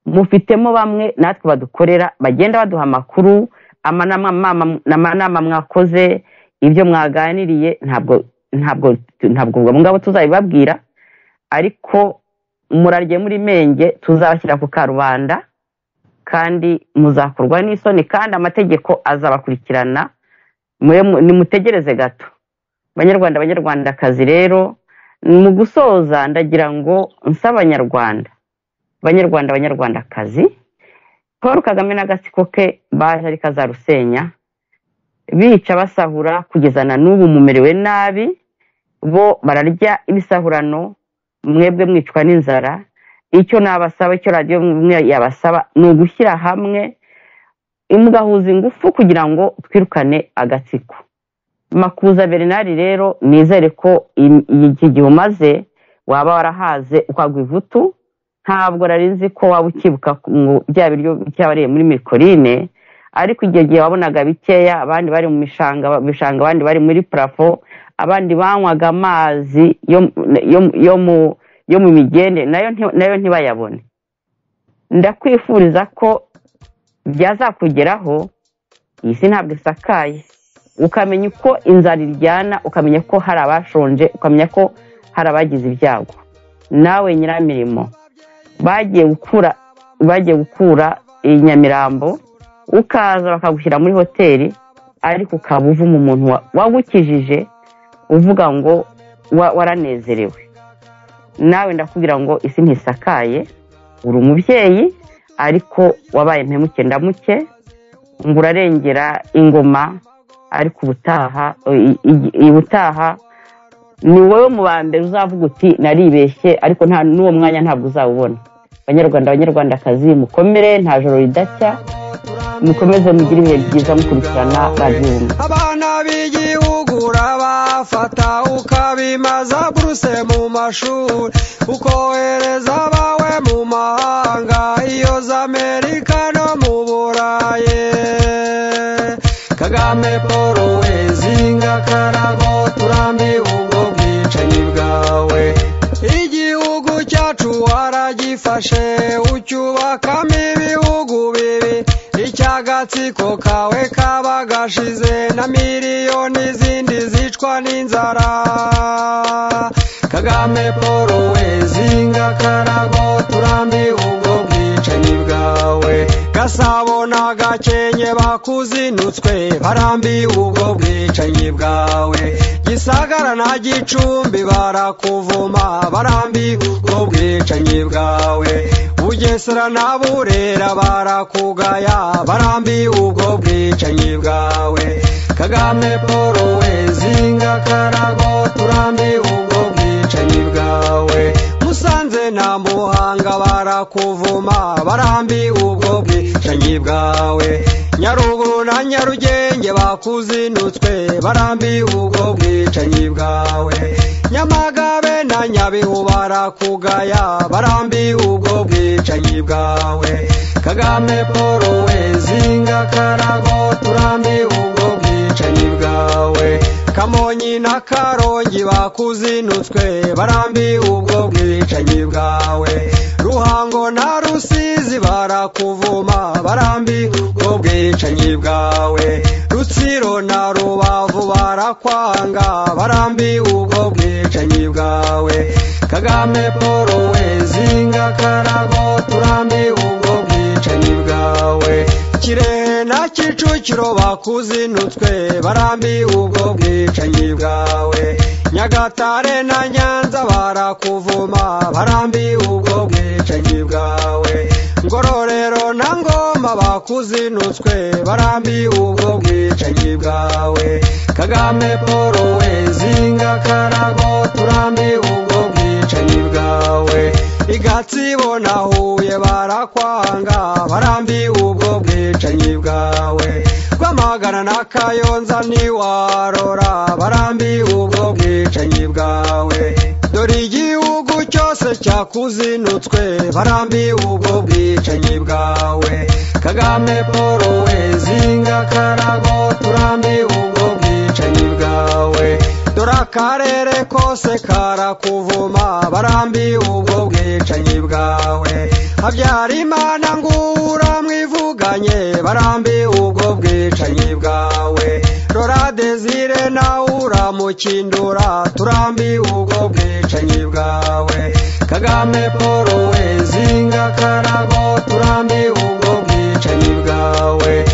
mufitemo bamwe natwe badukorera bagenda baduha amakuru amanama mama- amanama mwakoze ibyo mwaganiriye ntabwo ntabwo ntabwo ubwo ngabo tuzabibabwira ariko murarye muri menge tuzabashyira ku karubanda kandi muzakorwa n'isoni kandi amategeko azabakurikirana mwe mu- nimutegereze gato banyarwanda banyarwandakazi rero mu gusoza ndagira ngo nsa abanyarwanda banyarwanda banyarwandakazi paul kagame n'agatsiko ke baje ari kazarusenya bica basahura kugeza na n'ubu mumerewe nabi bo bararya ibisahurano mwebwe mwicwa n'inzara icyo nabasaba icyo radiyo imwe yabasaba ni ugushyira hamwe mugahuza ingufu kugira ngo twirukane agatsiko makuza bernard rero nizere ko i- iyi- iki gihe umaze waba warahaze ukagwa ivutu ntabwo nari nzi ko waba ukibuka ku- ngo bya biryo byabariye muri mikoline ariko igihe gihe wabonaga bikeya abandi bari mu mishanga bishanga abandi bari muri parafo abandi banywaga amazi yo yo- yo mu yo mu migende nayo nti- nayo ntibayabone ndakwifuriza ko byazakugeraho iyi si ntabwo isakaye ukamenya uko inzara iryana ukamenya ko hari abashonje ukamenya ko hari abagize ibyago nawe nyiramirimo bagiye gukura bagiye gukura iyi nyamirambo ukaza bakagushyira muri hoteli ariko ukaba uvuma umuntu wa- wagukijije uvuga ngo wa- waranezerewe nawe ndakubwira ngo isi ntisakaye uri umubyeyi ariko wabaye mpemuke ndamuke ngo urarengera ingoma ariko ubutaha i- i- i- ubutaha ni wowe mu ba mbere uzavuga uti naribeshye ariko nta n'uwo mwanya ntabwo uzawubona banyarwanda banyarwandakazi mukomere nta joro ridacya mukomeze mugire ibihe byiza mukurikirana radiyo ubumwe abana b'igihugu urabafata ukabimaza buruse mu mashuri ukohereza abawe mu mahanga iyo za amerika no mu burayi kagame paul wezinga karago turambiwe ubwo bwicanyi bwawe igihugu cyacu waragifashe ucyubakamo ibihugu bibi icy'agatsiko kawe kaba gashize na miliyoni zindi zicwa n'inzara kagame paul wezinga karago turambiwe ubwo bwicanyi bwawe gasabo na gakenke bakuzinutswe barambiwe ubwo bwicanyi bwawe gisagara na gicumbi barakuvuma barambiwe ubwo bwicanyi bwawe bugesera na burera barakugaya barambiwe ubwo bwicanyi bwawe kagame paul wezinga karago turambiwe ubwo bwicanyi bwawe musanze na muhanga barakuvuma barambi ubwo bwicanyi bwawe nyaruguru na nyarugenge bakuzinutswe barambi ubwo bwicanyi bwawe nyamagabe na nyabihu barakugaya barambi ubwo bwicanyi bwawe kagame paul wezinga karago turambi ubwo bwicanyi bwawe kamonyi na karongi bakuzinutswe barambi ubwo bwicanyi bwawe ruhango na rusizi barakuvuma barambi ubwo bwicanyi bwawe rutsiro na rubavu barakwanga barambi ubwo bwicanyi bwawe kagame paul wezinga karago turambi ubwo bwicanyi bwawe kirehe na kicukiro bakuzinutswe barambi ubwo bwicanyi bwawe nyagatare na nyanza barakuvuma barambi ubwo bwicanyi bwawe ngororero na ngoma bakuzinutswe barambi ubwo bwicanyi bwawe kagame paul wezinga karago turambi ubwo bwicanyi bwawe igatsibo na huye barakwanga barambi ubwo bwicanyi bwawe rwamagana na kayonza ntiwarora barambi ubwo bwicanyi bwawe dore igihugu cyose cyakuzinutswe barambi ubwo bwicanyi bwawe kagame paul wezinga karago turambi ubwo bwicanyi bwawe dore akarere kose karakuvuma barambi ubwo bwicanyi bwawe habyarimana ngura mwivuganye barambi ubwo bwicanyi bwawe rora desire nawe uramukindura turambi ubwo bwicanyi bwawe kagame paul wezinga karago turambi ubwo bwicanyi bwawe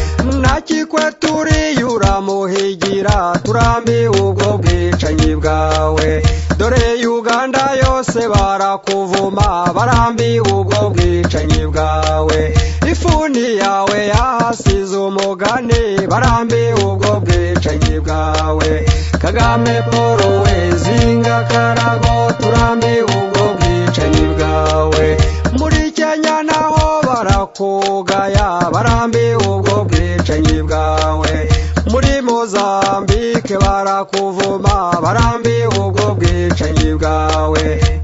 nakikwe turiyura muhigira turambi ubwo bwicanyi bwawe dore uganda yose barakuvuma barambi ubwo bwicanyi bwawe ifuni yawe yahasize umugani barambi ubwo bwicanyi bwawe kagame paul wezinga karago turambi ubwo bwicanyi bwawe muri kenya naho barakugaya barambi ubwo bwicanyi bwawe muri mozambike barakuvuma barambi ubwo bwicanyi bwawe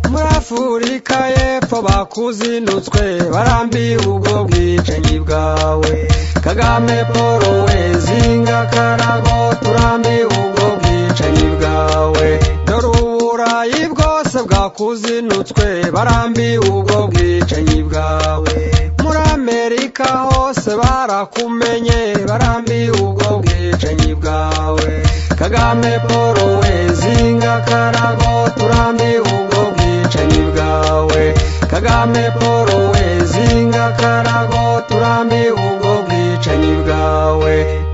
muri afurika y'epfo bakuzinutswe barambi ubwo bwicanyi bwawe kagame paul wezinga karago turambi ubwo bwicanyi bwawe dore uburayi bwose bwakuzinutswe barambi ubwo bwicanyi bwawe muri amerika hose barakumenye barambi ubwo bwicanyi bwawe kagame paul wezinga karago turambi ubwo bwicanyi bwawe kagame paul wezinga karago turambi ubwo bwicanyi bwawe